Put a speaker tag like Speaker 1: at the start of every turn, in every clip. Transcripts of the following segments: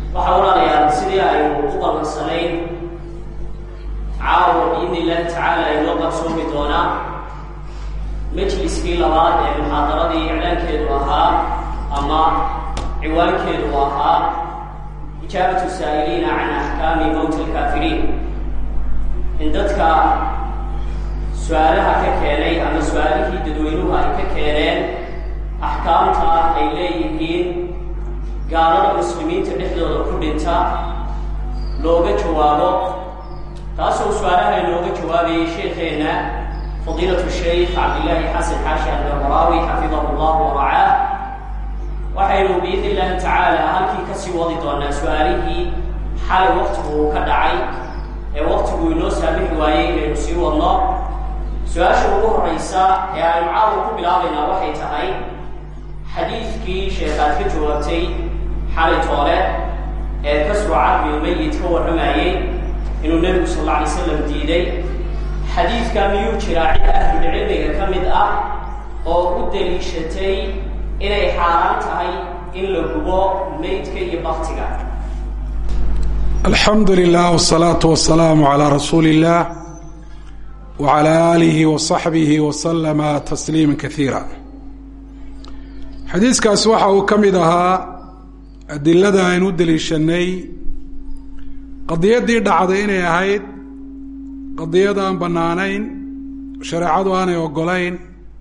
Speaker 1: waxaa walaalayaal sidii aynu u ballansanayn caawa biidni illaahi tacaala aynoo qarsoomi doonaa majliskii labaad ee muxaadaradii iclaankeedu ahaa ama ciwaankeedu ahaa ijaabatu saa'iliina can axkaami mowti alkaafiriin in dadka su-aalaha ka keenay ama su-aalihii dadweynuhu ay ka keeneen axkaamta ay leeyihiin gaalada muslimiinta dhexdooda ku dhinta looga jawaabo taasoo su-aalaha inooga jawaabayay sheekeenna fadiilatu shaykh cabdillaahi xasan xaashi albarbaraawi xafidahu llahu waracaah waxaynu biidni illaahi tacaala halkii kasii wadi doonaa su-aalihii xalay waktigu uu ka dhacay ee waktigu inoo saamixi waayey inaynu sii wadno su-aasha ugu horeysa ee aynu caawa ku bilaabaynaa waxay tahay xadiidkii sheekaad ka jawaabtay xalay toole ee kasru cadmilmayit ka warramayey inuu nebigu sal alla alay slam diiday xadiidka miyuu jiraa cid ahlulcilmiga ka mid ah oo u daliishatay inay xaaraan tahay in la gubo meydka iyo baktiga
Speaker 2: alxamdu lilah wsalaatu wasalaamu calaa rasuuli illah wcala aalihi wasaxbihi wasalama tasliima kaiira xadiiskaas waxa uu ka mid ahaa adilada aynu u daliishanay qadiyaddii dhacday inay ahayd qadiyad aan bannaanayn shareecadu aanay ogolayn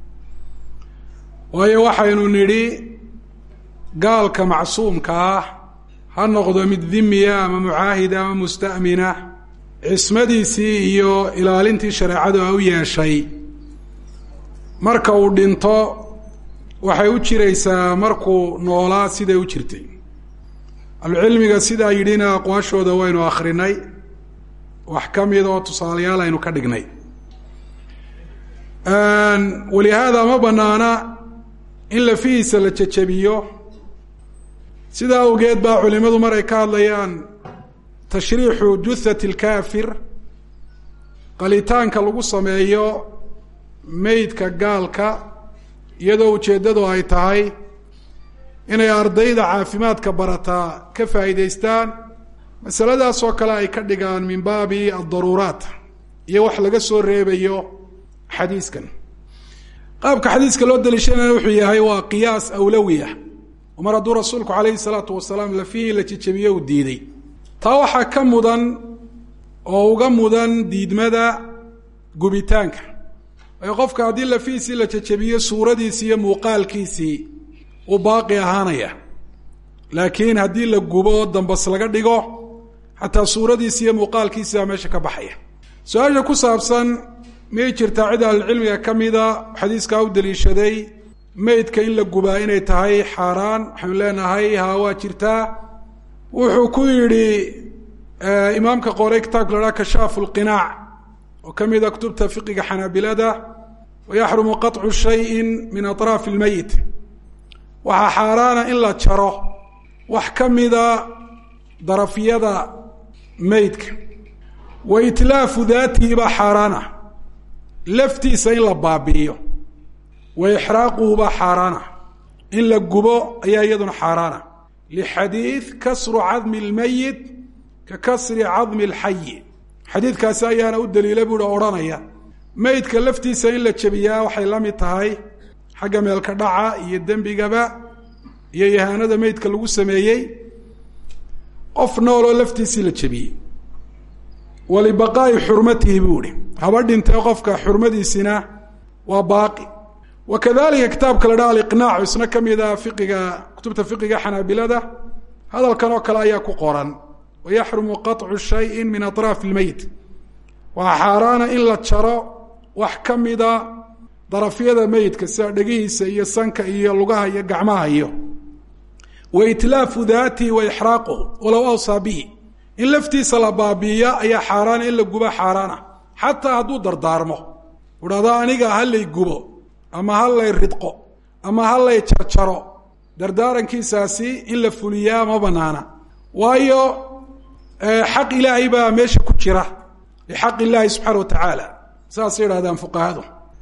Speaker 2: waayo waxaynu nidhi gaalka macsuumka ah ha noqdo mid dimiya ama mucaahida ama musta'mina cismadiisii iyo ilaalintii shareecadu a u yeeshay marka uu dhinto waxay u jiraysaa markuu noolaa siday u jirtay ahlucilmiga sidaa yidhina aqwaashooda waynu akhrinay wax ka mid oo tusaalayaal aynu ka dhignay walihaada ma banaana in lafihiisa la jejebiyo sidaa awgeed baa culimadu mar ay ka hadlayaan tashriixu juthati alkaafir qalitaanka lagu sameeyo meydka gaalka iyadoo ujeeddadu ay tahay inay ardayda caafimaadka barataa ka faa'iidaystaan masaladaas oo kale ay ka dhigaan min baabi addaruuraat iyo wax laga soo reebayo xadiiskan qaabka xadiiska loo daliishanaya wuxuu yahay waa qiyaas awlawiya oo mar hadduu rasuulku calayhi salaatu wasalaam lafihii la jejebiyo uu diiday taa waxaa ka mudan oo uga mudan diidmada gubitaanka waayo qofka haddii lafihiisii la jejebiyo suuradiisii iyo muuqaalkiisii uu baaqi ahaanaya laakiin haddii la gubo dambas laga dhigo xataa suuradiisi iyo muuqaalkiisi baa meesha ka baxaya su-aasha ku saabsan miyay jirtaa cid ahlucilmiga ka mida xadiiskaa u daliishaday meydka in la gubaa inay tahay xaaraan waxaynu leenahay haa waa jirtaa wuxuu ku yidhi imaamka qoray kitaabka la haha kashaafu lqinaac oo ka mida kutubta fiqiga xanaabilada wayaxrumu qaطcu shayin min aطraafi اlmeyit waxaa xaaraana in la jaro wax ka mida darafyada meydka wa itlaafu daatihi baa xaaraana laftiisa in la baabi'iyo wa ixraaquhu baa xaaraana in la gubo ayaa iyaduna xaaraana lixadiid kasru cadmi اlmeyit ka kasri cadmi اlxayi xadiidkaasi ayaana u daliila buuhi odhanaya meydka laftiisa in la jebiyaa waxay la mid tahay xagga meelka dhaca iyo dembigaba iyo yahaanada meydka lagu sameeyey qof nooloo laftiisii la jebiyey walibaqaa'i xurmatihi buu ihi haba dhintee qofka xurmadiisina waa baaqi wa kadalika kitaabka la dhaha aliqnaac isna ka mid a fiqiga kutubta fiqiga xanaabilada hadalkan oo kale ayaa ku qoran wayaxrumu qaطcu shayin min aطraafi اlmeyt waa xaaraana in la jaro wax ka mida darafyada meydka sida dhegihiisa iyo sanka iyo lugaha iyo gacmaha iyo wa itlaafu daatihi wa ixraaquhu walow awsaa bihi in laftiisa la baabiiya ayaa xaaraana in la guba xaaraana xataa hadduu dardaarmo udhahdo aniga ha lay gubo ama ha lay ridqo ama ha lay jarjaro dardaarankiisaasi in la fuliyaa ma banaana waayo xaq ilaahay baa meesha ku jira lixaq illaahi subxaana wa tacaala saasay yidhahdaan fuqahadu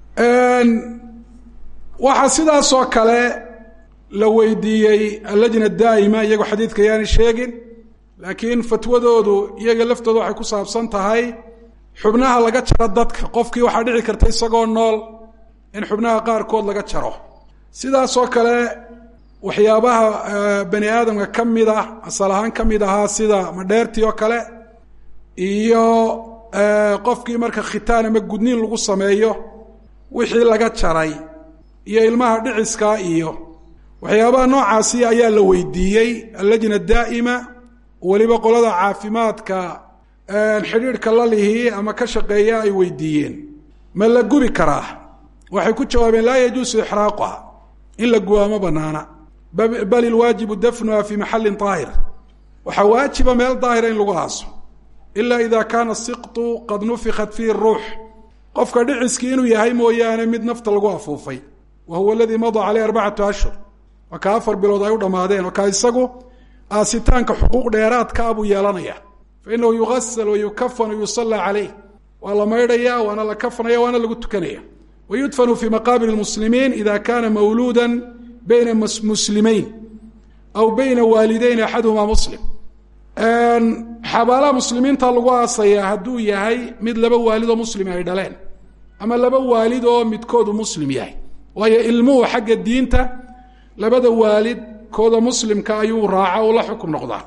Speaker 2: waxaa sidaasoo kale la weydiiyey allajna daa'ima iyagoo xadiidka yaani sheegin laakiin fatwadoodu iyaga laftooda waxay ku saabsan tahay xubnaha laga jaro dadka qofkii waxaa dhici karta isagoo nool in xubnaha qaarkood laga jaro sidaasoo kale waxyaabaha bani aadamka ka mid ah asal ahaan ka mid ahaa sida madheertii oo kale iyo qofkii marka khitaan ama gudniin lagu sameeyo wixii laga jaray iyo ilmaha dhiciska iyo waxyaabaha noocaasi ayaa la weydiiyey allajna daa'ima weliba qolada caafimaadka xidhiidhka la lihi ama ka shaqeeya ay weydiiyeen ma la gubi karaa waxay ku jawaabeen laa yajuusu ixraaquha in la gubaa ma banaana bal ilwaajibu dafnuha fi maxallin daahir waxaa waajiba meel daahira in lagu aaso ila ida kaana siqtu qad nufikat fiihi ruux qofka dhiciskii inuu yahay mooyaane mid nafta lagu afuufay wa huwa aladii madaa caleyh arbacatu ashhur waa ka afar bilood ay u dhammaadeen oo ka isagu aasitaanka xuquuq dheeraadka a buu yeelanaya fa inahu yugasal wa yukafan yusallaa caleyh waa la maydhaya waana la kafanaya waana lagu tukanaya wa yudfanu fi maqaabir lmuslimiin ida kana mawluuda bayna muslimeyn aw bayna waalideyn axaduhumaa muslim xabaalaha muslimiinta lagu aasayaa hadduu yahay mid laba waalid oo muslim ay dhaleen ama laba waalid oo midkoodu muslim yahay waayo ilmuhu xagga diinta labada waalid kooda muslimka ayuu raaca oo la xukum noqdaa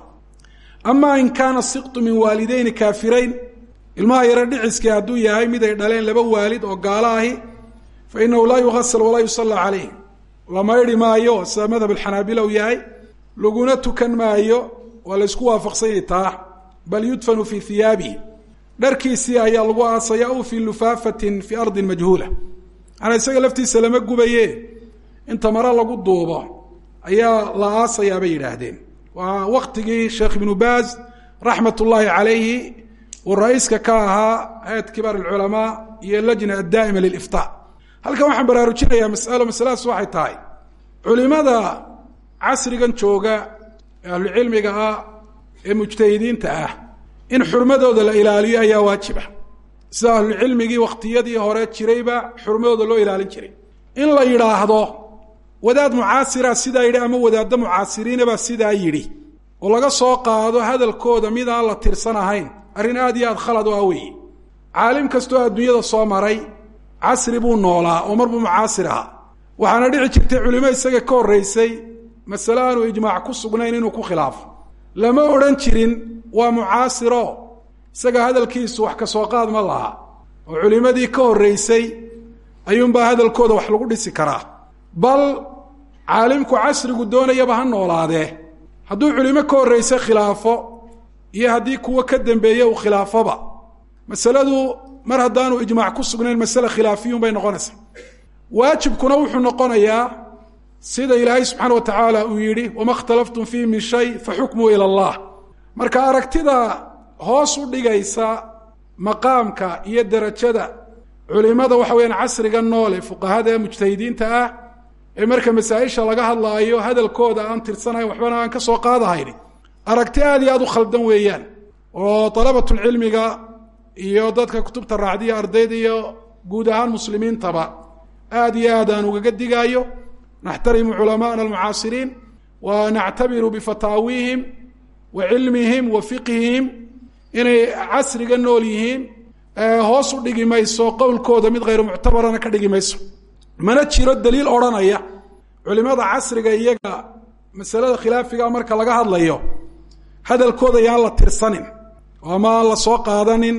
Speaker 2: ama in kaana siqtu min waalideyni kaafirayn ilmaha yaro dhiciskii hadduu yahay mid ay dhaleen laba waalid oo gaalo ahi fa inahu laa yugasal walaa yusalla caleyh la maydhi maayo sida madhab alxanaabila uu yahay laguna tukan maayo waa la ysku waafaqsanyay taa bal yudfanu fii hiyaabihi dharkiisii ayaa lagu aasaya aw fii lufaafatin fii ardin majhuula maanaa isaga laftiisa lama gubaye inta mare lagu duubo ayaa la aasayaa bay yidhaahdeen waa waktigii sheekh ibnu baaz raxmat ullaahi calayhi uu ra-iiska ka ahaa hayat kibaar alculamaa iyo lajna addaa'ima liliftaa halkan waxaan baraarujinayaa masalo masaladaas waxay tahay culimada casrigan jooga ee ahlucilmiga ah ee mujtahidiinta ah in xurmadooda la ilaaliyo ayaa waajiba sida ahlucilmigii wakhtiyadii hore jirayba xurmadooda loo ilaalin jiray in la yidhaahdo wadaad mucaasira sidaa yidhi ama wadaaddo mucaasiriinabaa sidaa yidhi oo laga soo qaado hadalkooda mid aan la tirsan ahayn arrin aad iyo aad khalad u ah weeye caalim kastoo adduunyada soo maray casri buu noolaa oo marbuu mucaasir ahaa waxaana dhici jirtay culimo isaga ka horraysay masale aanu ijmaac ku sugnayn inuu ku khilaafo lama odhan jirin waa mucaasiro isaga hadalkiisu wax ka soo qaad ma laha oo culimmadii ka horraysay ayuunbaa hadalkooda wax lagu dhisi karaa bal caalimku casrigu doonayaba ha noolaadee hadduu culimo ka horraysay khilaafo iyo haddii kuwo ka dambeeye uu khilaafoba masaladu mar haddaanu ijmaac ku sugnayn masale khilaafiyun bay noqonaysaa waajibkuna wuxuu noqonayaa sida ilaahay subxaana wa tacaala uu yidhi wama اkhtalaftum fiihi min shay faxukmuu ila اllah marka aragtida hoos u dhigaysa maqaamka iyo derajada culimada waxa weyaan casriga noole fuqahada ee mujtahidiinta ah ee marka masaa-isha laga hadlaayo hadalkooda aan tirsanayn waxbana aan ka soo qaadahayn aragti aad iyo aad u khaldan weeyaan oo dalabatulcilmiga iyo dadka kutubta raacdiya ardayda iyo guud ahaan muslimiintaba aad iyo aad aan ugaga digaayo naxtarimu culamaana almucaasiriin wa nactabiru bifataawiihim wa cilmihim wa fiqhihim inay casriga nool yihiin hoos u dhigi mayso qowlkooda mid hayru muctabarana ka dhigi mayso mana jiro daliil odhanaya culimada casriga iyaga masalada khilaafiga marka laga hadlayo hadalkooda yaan la tirsanin oo ama aan la soo qaadanin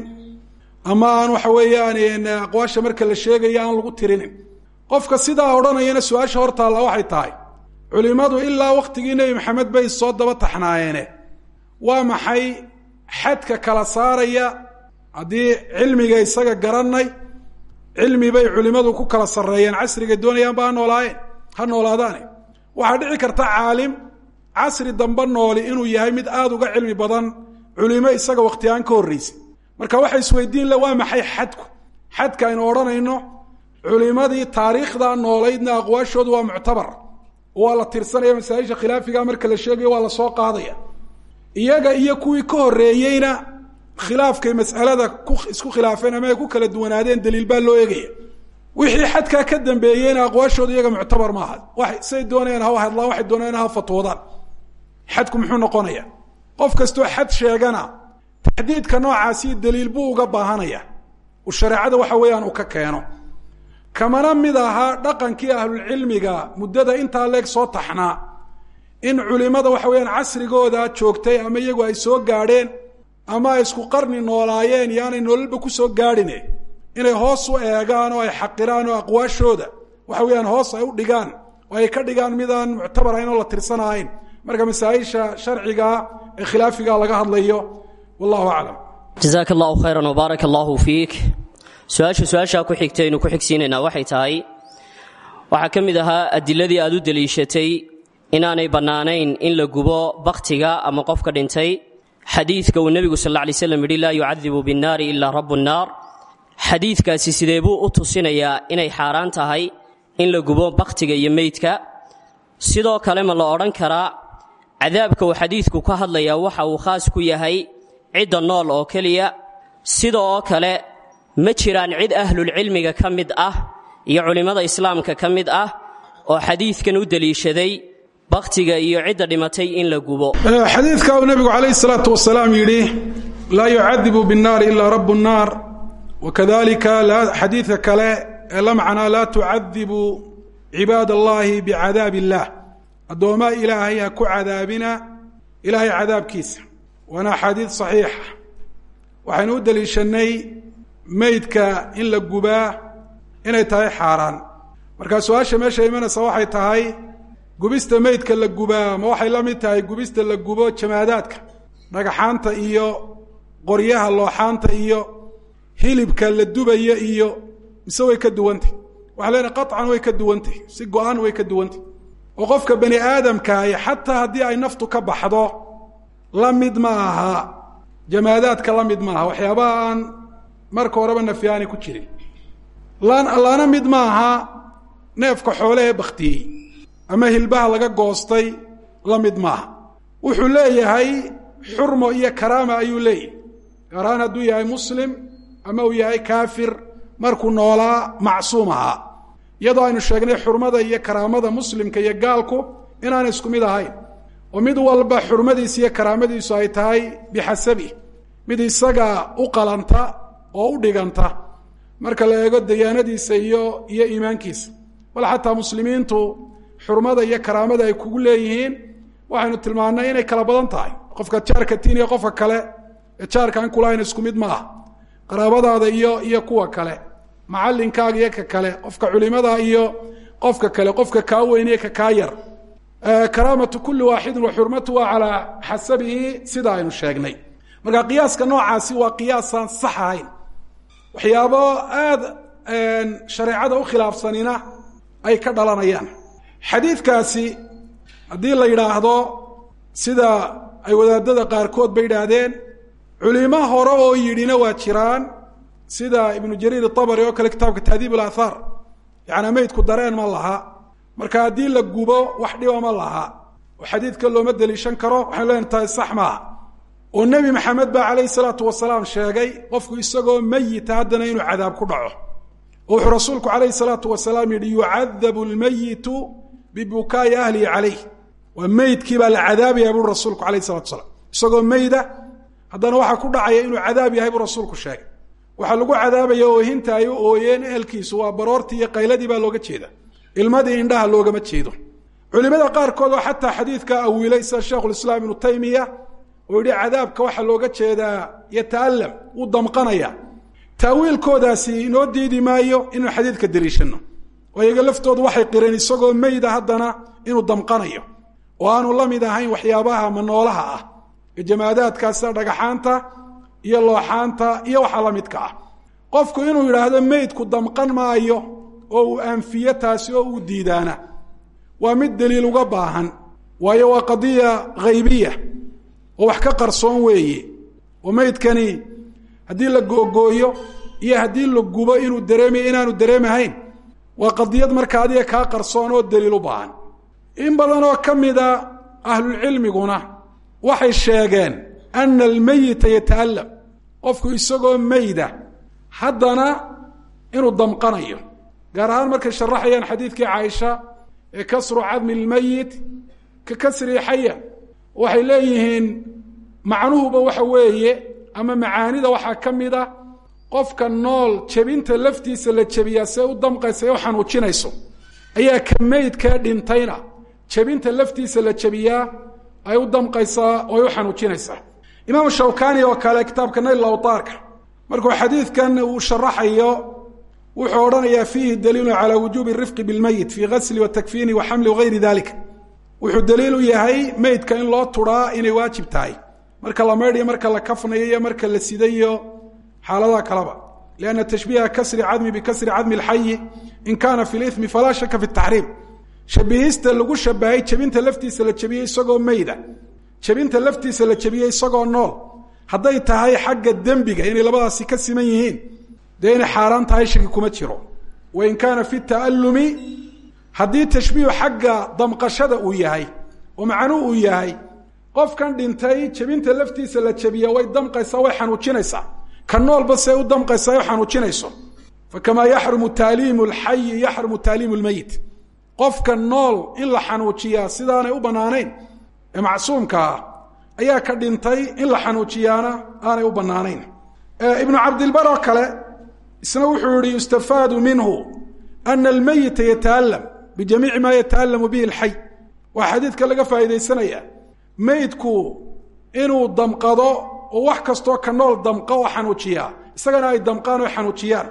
Speaker 2: ama aan waxa weeyaan aqwaasha marka la sheegayo aan lagu tirinin qofka sidaa odhanayana su-aasha hortaalla waxay tahay culimadu ilaa waktigii nebi maxamed bay soo daba taxnaayeene waa maxay xadka kala saaraya haddii cilmiga isaga garanay cilmi bay culimadu ku kala sarreeyeen casriga doonayaanba ha noolaayeen ha noolaadaane waxaa dhici karta caalim casri dambe nooli inuu yahay mid aada uga cilmi badan culimo isaga wakhtigaan ka horreysay marka waxa isweydiin le waa maxay xadku xadka aynu odhanayno culimadii taariikhda noolaydna aqwaashoodu waa muctabar waa la tirsanaya masaaisha khilaafiga marka la sheegayo waa la soo qaadaya iyaga iyo kuwii ka horreeyeyna khilaafkay mas'alada ku isku khilaafeen ama ay ku kala duwanaadeen daliil baa loo eegaya wixii xadkaa ka dambeeyeyna aqwaashooda iyaga muctabar maaha wa say doonayaan ha hadlaan waxay doonayaan ha fatwoodaan xadku muxuu noqonaya qof kastoo xad sheegana taxdiidka noocaasi daliil buu uga baahanaya uu shareecada waxa weeyaan uu ka keeno kamana mid ahaa dhaqankii ahlulcilmiga muddada intaa leeg soo taxnaa in culimada waxa weeyaan casrigooda joogtay ama iyagu ay soo gaadheen ama ay isku qarni noolaayeen iyo aanay nololba ku soo gaadhine inay hoos u eegaan oo ay xaqiraan oo aqwaashooda waxa weeyaan hoos ay u dhigaan oo ay ka dhigaan midaan muctabar ahayn oo la tirsanahayn marka masaa-isha sharciga ee khilaafiga laga hadlayo wallahu aclam
Speaker 1: jazaaka allahu khayran wbaaraka allahu fiik su-aasha su-aashaa ku xigta aynu ku xigsiinaynaa waxay tahay waxaa ka mid ahaa adiladii aad u deliishatay inaanay bannaanayn in la gubo bakhtiga ama qofka dhintay xadiidka uu nebigu sal alla alay slam yidhi laa yucadibu binnaari ilaa rabu nnaar xadiidkaasi sidee buu u tusinayaa inay xaaraan tahay in la gubo bakhtiga iyo meydka sidoo kale ma la odhan karaa cadaabka uu xadiidku ka hadlayaa waxa uu khaas ku yahay cidda nool oo keliya sida oo kale ma jiraan cid ahlulcilmiga ka mid ah iyo culimmada islaamka ka mid ah oo xadiidkan u deliishaday bakhtiga iyo cidda dhimatay in la gubo
Speaker 2: xadiidka uu nebigu calayhi salaatu wasalaam yidhi laa yucadibu binnaari ilaa rabu nnaar wakadalika xadiidka kale ee la macnaa laa tucadibu cibaad allahi bicadaab illaah addoomaa ilaahay ha ku cadaabina ilaahay cadaabkiisa waana axaadiid saxiixa waxaynu u deliishanay meydka in la gubaa inay tahay xaaraan markaa su-aasha meesha imanaysa waxay tahay gubista meydka la gubaa ma waxay la mid tahay gubista la gubo jamaadaadka dhagaxaanta iyo qoryaha looxaanta iyo hilibka la dubayo iyo mise way ka duwantay waxaa leenahay qaطcan way ka duwantay si go-aan way ka duwantay oo qofka bani aadamkaahi xataa haddii ay naftu ka baxdo la mid ma aha jamaadaadka la mid maaha waxyaabaha aan marka horeba nafyaani ku jirin lana mid maaha neefka xoolehee baktiyey ama hilbaha laga goostay la mid maaha wuxuu leeyahay xurmo iyo karaama ayuu leeyahay gaar ahaan hadduu yahay muslim ama uu yahay kaafir markuu noolaa macsuum ahaa iyadoo aynu sheegnay xurmada iyo karaamada muslimka iyo gaalku inaanay isku mid ahayn oo mid walba xurmadiisa iyo karaamadiisu ay tahay bixasabi mid isaga u qalanta oo u dhiganta marka la eego dayaanadiisa iyo iyo iimaankiisa bal xataa muslimiintu xurmada iyo karaamada ay kugu leeyihiin waxaynu tilmaannay inay kala badan tahay qofka jaarka tiin iyo qofka kale ee jaarkaan kulahayn isku mid ma ah qaraabadaada iyo iyo kuwa kale macalinkaaga iyo ka kale qofka culimada iyo qofka kale qofka kaa weyn iyo ka kaa yar karaamatu kuli waaxidin wa xurmatuha calaa xasabihi sida aynu sheegnay marka qiyaaska noocaasi waa qiyaasaan sax ahayn waxyaabo aada shareecada u khilaafsanina ay ka dhalanayaan xadiidkaasi haddii la yidhaahdo sida ay wadaadada qaarkood ba yidhaahdeen culimo hore oo yidhina waa jiraan sida ibnu jariir itabari oo kale kitaabka tahdiib alathaar yacanaa meydku dareen ma laha marka haddii la gubo wax dhiba ma laha oo xadiidka looma deliishan karo waxaynu leen tahay sax maaha oo nebi maxamed baa calayhi salaatu wasalaam sheegay qofku isagoo meyita haddana inuu cadaab ku dhaco oo wuxuu rasuulku calayhi salaatu wasalaam yidhi yucadabu lmeyitu bibukaa'i ahlihi calayh waa meydkii baa la cadaabaya bui rasuulku alayh salatu wasalaam isagoo meyda haddana waxaa ku dhacaya inuu cadaab yahay buu rasuulku sheegay waxaa lagu cadaabaya oohinta ay u ooyeen ehelkiisu waa baroortii iyo qayladii baa looga jeeda ilmadii indhaha loogama jeedo culimada qaarkood oo xataa xadiidka awiilay sida sheikhulislaam ibnu taymiya oo yidhi cadaabka waxaa looga jeedaa yata'allam wuu damqanaya taawiilkoodaasi inoo diidi maayo inuu xadiidka deliishano oo iyaga laftoodu waxay qireen isagoo meyda haddana inuu damqanayo oo aanu la mid ahayn waxyaabaha manoolaha ah ee jamaadaadkaa sida dhagaxaanta iyo looxaanta iyo waxaa la midka ah qofku inuu yidhaahdo meydku damqan maayo oo uu anfiyo taasi oo uu diidaana waa mid deliil uga baahan waayo waa qadiya haybiya oo wax ka qarsoon weeye oo meydkani haddii la googooyo iyo haddii la gubo inuu dareemayo inaanu dareemahayn waa qadiyad marka adiga kaa qarsoon oo deliil u baahan in badan oo ka mida ahlulcilmiguna waxay sheegeen ana almeyita yata'allam qofku isagoo meyda haddana inuu damqanayo gaar ahaan markay sharaxayaan xadiidkii caaisha ee kasru cadmi lmeyit ka kasrii xaya waxay leeyihiin macnuhuba waxa weeye ama macaanida waxaa ka mid a qofka nool jebinta laftiisa la jebiyaa see u damqaysa ee u xanuujinayso ayaa ka meydkee dhintayna jebinta laftiisa la jebiyaa ay u damqaysaa oo ay u xanuujinaysaa imaamu shawkani oo kale kitaabka nayl awtaarka markuu xadiidkan uu sharaxayo wuxuu odhanayaa fiihi daliilu calaa wujuubi rifqi bilmeyit fii gasli watakfiini wa xamli wagayri dalika wuxuu daliil u yahay meydka in loo turaa inay waajib tahay marka la maydhiyo marka la kafnayo iyo marka la sidayo xaaladaha kaleba lianna tashbiiha kasri cadmi bikasri cadmi alxayi in kaana fi limi falaa shaka fi taxriim shabihista lagu shabahay jebinta laftiisa la jebiyey isagoo meyda jebinta laftiisa la jebiyey isagoo nool hadday tahay xagga dembiga inay labadaasi ka siman yihiin dee inay xaaraan tahay shaki kuma jiro wain kaana fi ta'allumi haddii tashbiihu xagga damqashada uu yahay oo macnuu uu yahay qofkan dhintay jebinta laftiisa la jebiya way damqaysaa way xanuujinaysaa ka noolba see u damqaysaa u xanuujinayso fakamaa yaxrumu taaliimu lxayi yaxrumu taaliimu lmeyit qofka nool in la xanuujiyaa sidaanay u bannaanayn ee macsuumka ah ayaa ka dhintay in la xanuujiyaana aanay u bannaanayn ibnu cabdilbar oo kale isna wuxuu yihi yustafaadu minhu ana almeyita yata'alam bijamiici maa yata'alamu bihi alxay waa xadiidka laga faa'iidaysanaya meydku inuu damqado oo wax kastoo ka nool damqa oo xanuujiyaa isagana ay damqaan oo xanuujiyaan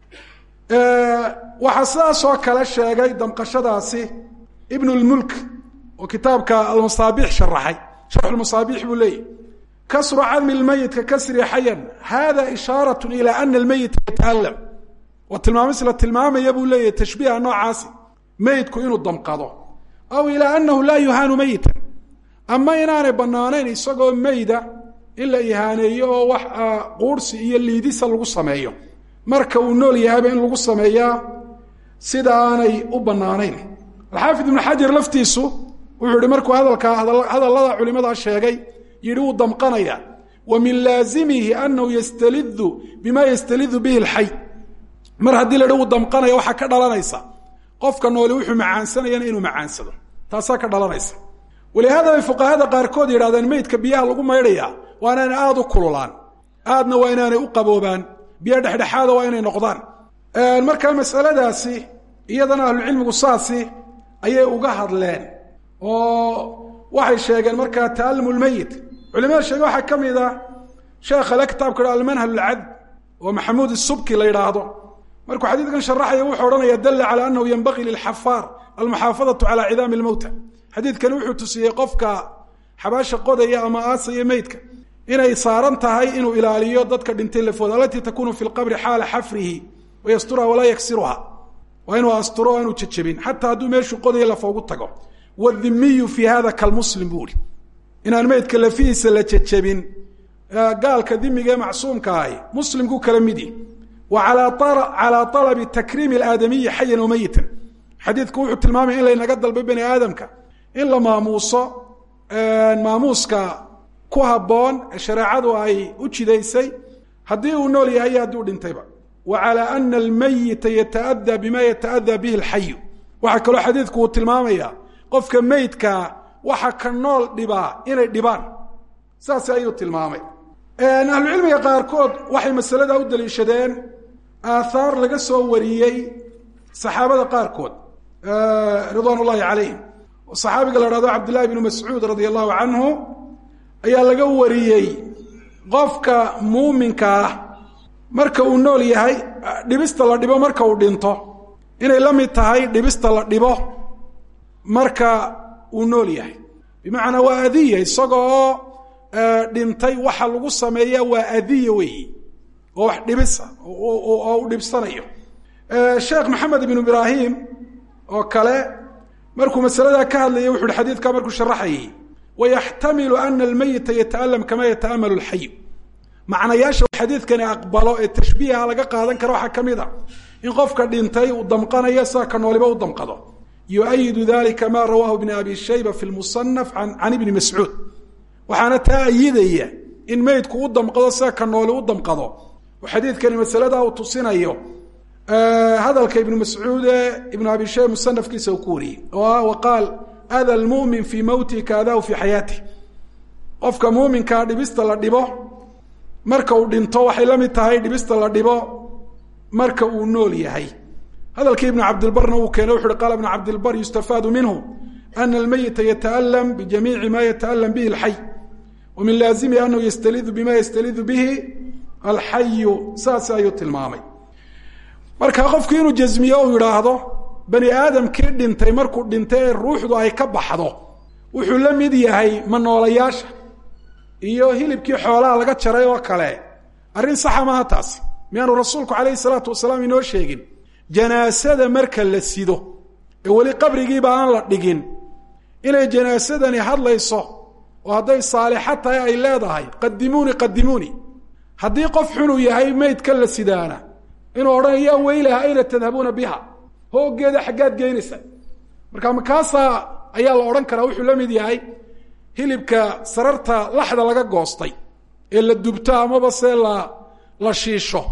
Speaker 2: waxaa sidaasoo kale sheegay damqashadaasi ibnu lmulk oo kitaabka almasaabix sharaxay sharxu lmasaabix buu leeyahy kasru cadmi lmeyit ka kasri xayan hada ishaarat ila ana almeyita yata'alam waa tilmaamis la tilmaamaya buu leeyahy tashbiiha noocaasi meyidku inuu damqado aw ilaa anahu laa yuhaanu meyitan ama inaanay banaanayn isagoo meyda in la ihaaneeyo oo wax quursi iyo liidisa lagu sameeyo marka uu nool yahayba in lagu sameeyaa sida aanay u banaanayn alxaafid ibnu xajar laftiisu wuxuu yihi markuu hadalkaa hadallada culimada sheegay yihi wuu damqanaya wa min laazimihi anahu yastalidu bima yastalidu bihi lxay mar haddii la hi wuu damqanaya waxaa ka dhalanaysa qofka nooli wuxuu macaansanayana inuu macaansado taasaa ka dhalanaysa walihaada bay fuqahada qaarkood yidhahdeen meydka biyaha lagu maydhaya waa inaanay aada u kululaan aadna waa inaanay u qaboobaan biyo dhexdhexaada waa inay noqdaan markaa masaladaasi iyadana ahlucilmigu saasi ayay uga hadleen oo waxay sheegeen markaa ta'alum lmeyit culimada sheege waxaa ka mid a sheekha le kitaabka ha almanhal lcadb oo maxamuud isubki la yidhaahdo markuu xadiidkan sharaxaya wuxuu odhanaya dalla calaa anahu yenbagii lilxafaar almuxaafadatu calaa cidaami lmowta xadiidkani wuxuu tusiyey qofka xabaasha qodaya ama aasaya meydka inay saaran tahay inuu ilaaliyo dadka dhintay lafooda alatii takunu fi lqabri xaala xafrihi wayasturha walaa yaksiruha waa inuu asturo o aanu jejebin xataa hadduu meeshuu qodaya lafa ugu tago wadimiyu fi hada kalmuslim buu ihi inaan meydka lafihiisa la jejebin gaalka dimiga ee macsuumka ahi muslimku kala midi wa calaa alabi takriimi aadamiyi xayan o meyitan xadiidku wuxuu tilmaamaya in laynaga dalbay bani aadamka in la maamuuso maamuuska ku habboon ee shareecadu ay u jidaysay haddii uu nool yahay iyo haddii u dhintayba wa calaa ana almeyita yata'adaa bima yata'adaa bihi alxayu waxaa kaloo xadiidku uu tilmaamaya qofka meydkaa waxa ka nool dhibaa inay dhibaan saas ayuu tilmaamay ahlucilmiga qaarkood waxay masalada u daliishadeen aathaar laga soo wariyey saxaabada qaarkood ridwaan ullahi calayhim saxaabiga la hahdo cabdillahi bnu mascuud radia allahu canhu ayaa laga wariyey qofka muuminka ah marka uu nool yahay dhibista la dhibo marka uu dhinto inay la mid tahay dhibista la dhibo marka uu nool yahay bimacnaa waa adiya isagoo dhintay waxa lagu sameeya waa adiya weeyi oo wax dhibisa oo u dhibsanayo sheekh maxamed ibnu ibraahim oo kale markuu masaladaa ka hadlayay wuxu uhi xadiidka markuu sharaxayay wayaxtamilu ana almeyita yata'alam kama yata'amalu alxayu macnayaasha xadiidkani aqbalo ee tashbiiha laga qaadan karo waxaa ka mid a in qofka dhintay uu damqanayo sida ka nooliba u damqado yuayidu dalika ma rawahu ibn abi shayba fi lmusanaf can ibni mascuud waxaana taa ayidaya in meydku u damqado sida ka nooli u damqado oo xadiidkani masalada uu tusinayo hadalka ibnu mascuud ee ibnu abi shayba musanafkiisa uu ku wariyey oo ah waqaal ada lmumin fii mowtihi kaadahu fii xayaatih qofka muuminkaa dhibista la dhibo marka uu dhinto waxay la mid tahay dhibista la dhibo marka uu nool yahay hadalkii ibnu cabdilbarna uu keenay wuxu uhi qaala ibnu cabdilbar yustafaadu minhu ana almeyita yata'alam bijamiici ma yata'alam bihi alxay wa min laazimi anahu yastalidu bima yastalidu bihi alxayu saas ayuu tilmaamay marka qofku inuu jasmiyo uu yidhaahdo bani aadamkii dhintay markuu dhintay ee ruuxdu ay ka baxdo wuxuu la mid yahay manoolayaasha iyo hilibkii xoolaha laga jaray oo kale arrin saxa maaha taasi miyaanu rasuulku calayhi salaatu wasalaam inoo sheegin janaasada marka la sido ee weli qabrigiiba aan la dhigin inay janaasadani hadlayso oo hadday saalixo tahay ay leedahay qadimuuni qadimuuni haddii qof xunuu yahay maydka la sidaana inuu odhanayo yaa weylaha ayna tadhabuuna biha hooggeeda xaggaad geynaysa marka makaasaa ayaa la odhan karaa wuxuu la mid yahay hilibka sararta laxda laga goostay ee la dubto amaba se la la shiisho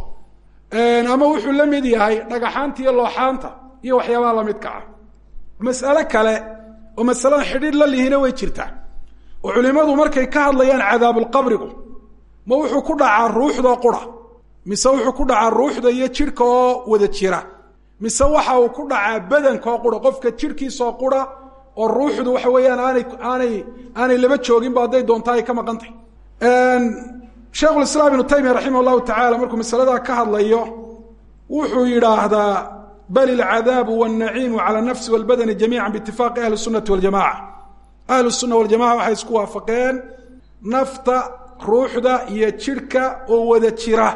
Speaker 2: ama wuxuu la mid yahay dhagaxaanta iyo looxaanta iyo waxyaabaha lamidka ah mas'ale kale oo masalada xidhiidh la lihina way jirtaa oo culimadu markay ka hadlayaan cadaabulqabrigu ma wuxuu ku dhacaa ruuxdoo qura mise wuxuu ku dhacaa ruuxda iyo jidhka oo wada jira mise waxa uu ku dhacaa badanka oo qura qofka jidhkiisaoo qura oo ruuxdu waxa weeyaan aanay aanay aanay laba jooginba hadday doonta ay ka maqan tahay sheikhulislaam ibnu taymiya raximah llahu tacala markuu masaladaa ka hadlayo wuxuu yidhaahdaa bal ilcadaabu wاlnaciimu cala nafsi walbadani jamiica biitifaaqi ahli sunati waljamaca ahlu sunna waljamaca waxay isku waafaqeen nafta ruuxda iyo jidhka oo wada jira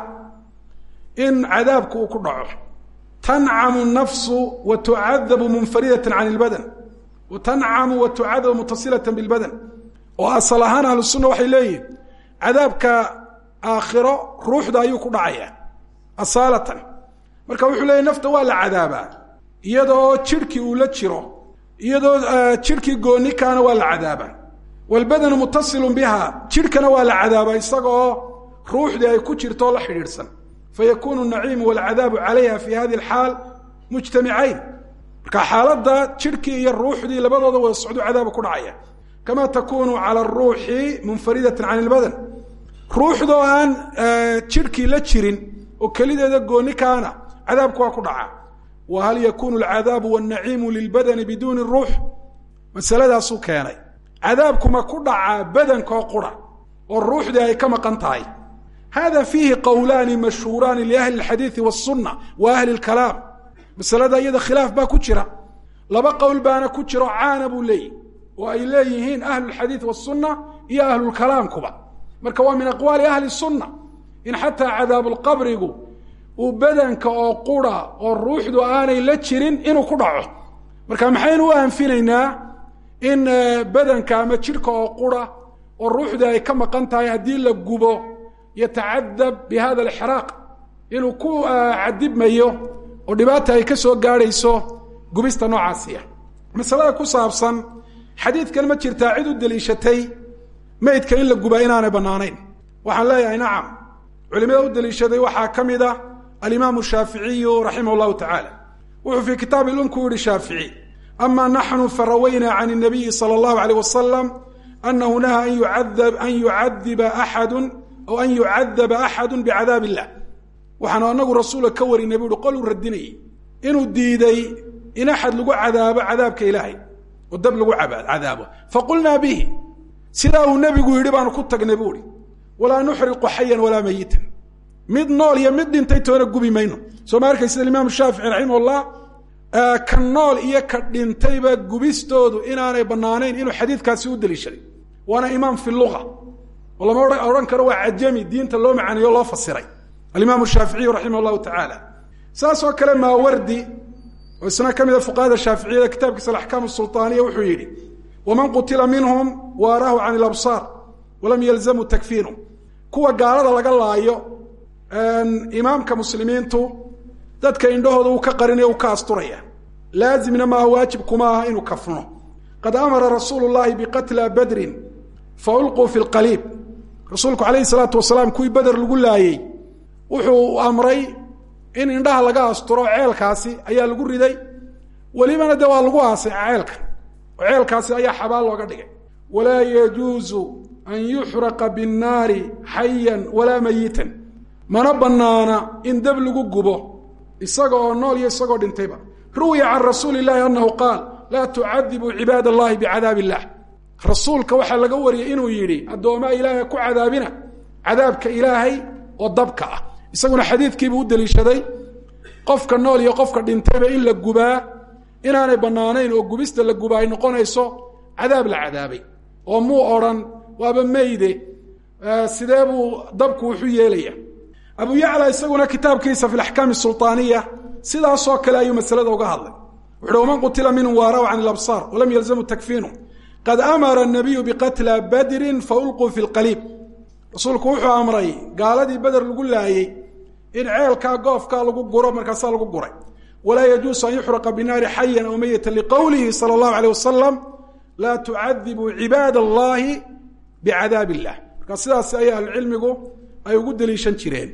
Speaker 2: in cadaabku uu ku dhaco tancamu nafsu wa tucadabu munfaridata can اlbadan wa tancamu wa tucadabu mutasilata bilbadan oo asal ahaan ahlu sunna waxay leeyihin cadaabka aakhiro ruuxda ayuu ku dhacaya asaalatan marka wuxuu leeyahy nafta waa la cadaabaa iyadoo jidhkii uu la jiro iyadoo jidhkii goonikaana waa la cadaabaa walbadanu mutasilun biha jidhkana waa la cadaabaa isagaoo ruuxdii ay ku jirto oo la xidhiidhsan fayakunu naciimu walcadaabu calayha fi hadi alxaal mujtamicayn marka xaaladda jidhkii iyo ruuxdii labadooda wada socdo cadaaba ku dhacaya kama takunu cala aruuxi munfaridatan can ilbadan ruuxdoo aan jidhkii la jirin oo kelideeda gooni kaana cadaabku waa ku dhacaa wa hal yakunu alcadaabu wاlnaciimu lilbadani biduuni ruux masaladaasuu keenay cadaabkuma ku dhacaa badankoo qura oo ruuxdii ay ka maqan tahay hada fiihi qowlaani mashhuuraani liahli اlxadiidi wالsuna wa ahli اlkalaam masalada iyada khilaaf baa ku jira laba qowl baana ku jiro caana buu leeyihi oo ay leeyihiin ahlu اlxadiid wالsuna iyo ahlulkalaamkuba marka waa min aqwaali ahli الsuna in xataa cadaabulqabrigu uu badanka oo qura oo ruuxdu aanay la jirin inuu ku dhaco marka maxaynu u anfinaynaa in badanka ama jidhka oo qura oo ruuxdii ay ka maqan tahay haddii la gubo yatacadab bi hada alixraaq inuu ku cadibmayo oo dhibaata ay ka soo gaadhayso gubista noocaasiya masalada ku saabsan xadiidkan ma jirtaa cid u deliishatay maydka in la gubaa inaanay bannaanayn waxaan leeyahay nacam culimada u deliishaday waxaa ka mid ah alimaamu shaaficiyu raximah llahu tacaala wuxuu fii kitaabi lum ku yihi shaafici ama naxnu farawaynaa can الnabiyi salى اllahu alيyh wasalam anahu naha an yuadab an yucadiba axadu aw an yucadaba axadu bicadaab illah waxaanu anagu rasuula ka warinay bu uhi qol uu radinayay inuu diiday in axad lagu cadaabo cadaabka ilaahay oo dab lagu cadaabo faqulnaa bihi sidaa uu nebigu yidhi baanu ku tagnay bu uhi walaa nuxriqu xayan walaa mayitan mid nool iyo mid dhintay toona gubi mayno soo ma arkay sida imaamu shaafici raximah llah ka nool iyo ka dhintayba gubistoodu inaanay banaanayn inuu xadiidkaasi u deliishaday waana imaam fi lua oo lama odhan karo waa cajami diinta loo macaaniyo loo fasiray alimaamu shaaficiyu raximah llahu tacaala saas oo kale maawardi oo isna ka mida fuqahada shaaficiyada kitaabkiisa alaxkaam sulطaaniya wuxuu yidhi waman qutila minhum waarahu can ilabsaar walam yalzamu takfiinu kuwa gaalada laga laayo imaamka muslimiintu dadka indhahooda uu ka qarinaya uu ka asturaya laazimna maaha waajib kuma aha inuu kafno qad amara rasuulu llahi biqatla badrin fa ulquu fi lqaliib rasuulku calayhi salaatu wasalaam kuwii beder lagu laayey wuxuu amray in indhaha laga asturo ceelkaasi ayaa lagu riday welibana de waa lagu aasay ceelka oo ceelkaasi ayaa xabaal looga dhigay walaa yajuuzu an yuxraqa binnaari xayan walaa mayitan mana banaana in dab lagu gubo isaga oo nool iyo isagoo dhintayba ruwiya can rasuuli illaahi annahu qaal laa tucadibuu cibaad allahi bicadaab illah rasuulka waxaa laga wariyey inuu yidhi addoomaa ilaahay ku cadaabina cadaabka ilaahay oo dabka ah isaguna xadiidkiibuu u deliishaday qofka nool iyo qofka dhintayba in la gubaa inaanay bannaanayn oo gubista la gubaa ay noqonayso cadaab la cadaabay oo muu odhan waaba meyde sidee buu dabku wuxu yeelaya abu yacla isaguna kitaabkiisa fi laxkaami sulطaaniya sidaasoo kale ayuu masalada uga hadlay wuxuuhi waman qutila minhum waaraw can ilabsaar walam yalzamu takfiinu qad amara الnabiyu biqatla badrin faulquu fi اlqaliib rasuulku wuxuu amray gaaladii beder lagu laayey in ceelkaa goofkaa lagu guro markaasaa lagu guray walaa yajuusu an yuxraqa binaari xayan aw meyita liqowlihi salى اllahu alيه wasalam laa tucadibuu cibaad allahi bicadaab illah markaa sidaas ayaa ahlucilmigu ay ugu deliishan jireen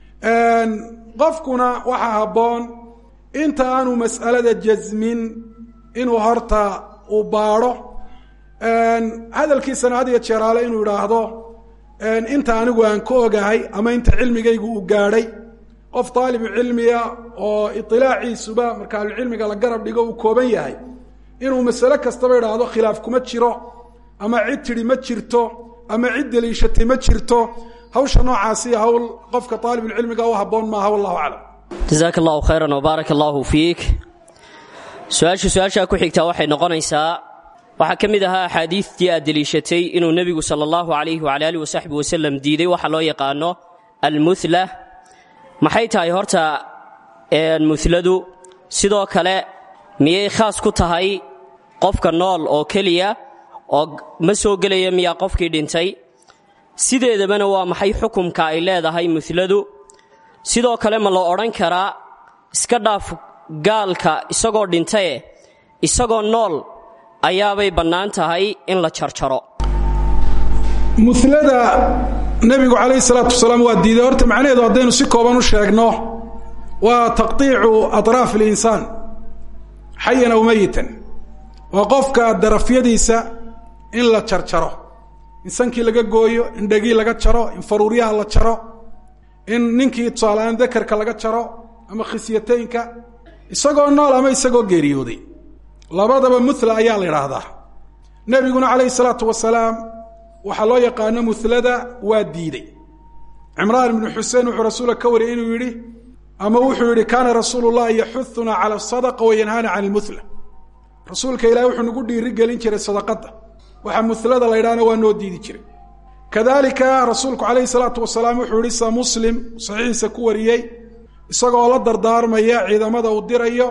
Speaker 2: qofkuna waxaa habboon inta aanu mas'alada jasmin inuu horta uu baadho hadalkiisana had iyo jeeraale inuu idhaahdo inta anigu aan ka ogahay ama inta cilmigaygu uu gaadhay qof daalibu cilmiya oo iilaaciisuba marka ahlucilmiga la garab dhigo uu kooban yahay inuu masale kastaba idhaahdo khilaaf kuma jiro ama cid tidhi ma jirto ama cid deliishatay ma jirto hawsha noocaasi hawl qofka aalibulcilmiga u haboon maaha wallahu aclam
Speaker 1: jasaaka allahu khayran wbaarak allahu fiik su-aasha su-aashaa ku xigtaa waxay noqonaysaa waxaa ka mid ahaa axaadiidtii aad deliishatay inuu nebigu sala allahu calayhi wala alih wasaxbi wasalam diiday waxa loo yaqaano almuhla maxay tahay horta muladu sidoo kale miyay khaas ku tahay qofka nool oo keliya oo ma soo gelaya miyaa qofkii dhintay sideedabana waa maxay xukumka ay leedahay muladu sidoo kale ma la odhan karaa iska dhaaf gaalka isagoo dhintaye isagoo nool ayaabay bannaan tahay in la jarjaro
Speaker 2: mulada nebigu calayhi salaatu wasalaam waa diiday horta macnaheedu haddaynu si kooban u sheegno waa taqطiicu aطraaf اlinsaan xayan aw meyitan waa qofka darafyadiisa in la jarjaro in sankii laga gooyo in dhegii laga jaro in faruuryaha la jaro in ninkii tusaaleaan dakarka laga jaro ama khisyataynka isagoo nool ama isagoo geeriyooday labadaba mula ayaa la idhaahdaa nebiguna calayhi salaatu wasalaam waxaa loo yaqaano mulada waa diiday cimraan ibnu xuseen wuxuu rasuulka ka wariyay inuu yidhi ama wuxuu yidhi kaana rasuulu llahi yaxuuna cala asadaqa wayanhaana can ilmula rasuulka ilahi wuxuu nagu dhiiri gelin jiray sadaqadda waxaa mulada la ydhahna waa noo diidi jiray kadalika rasuulku calayhi salaatu wasalaam wuxuu yihi sa muslim saxiixiisa ku wariyey isagoo la dardaarmaya ciidamada uu dirayo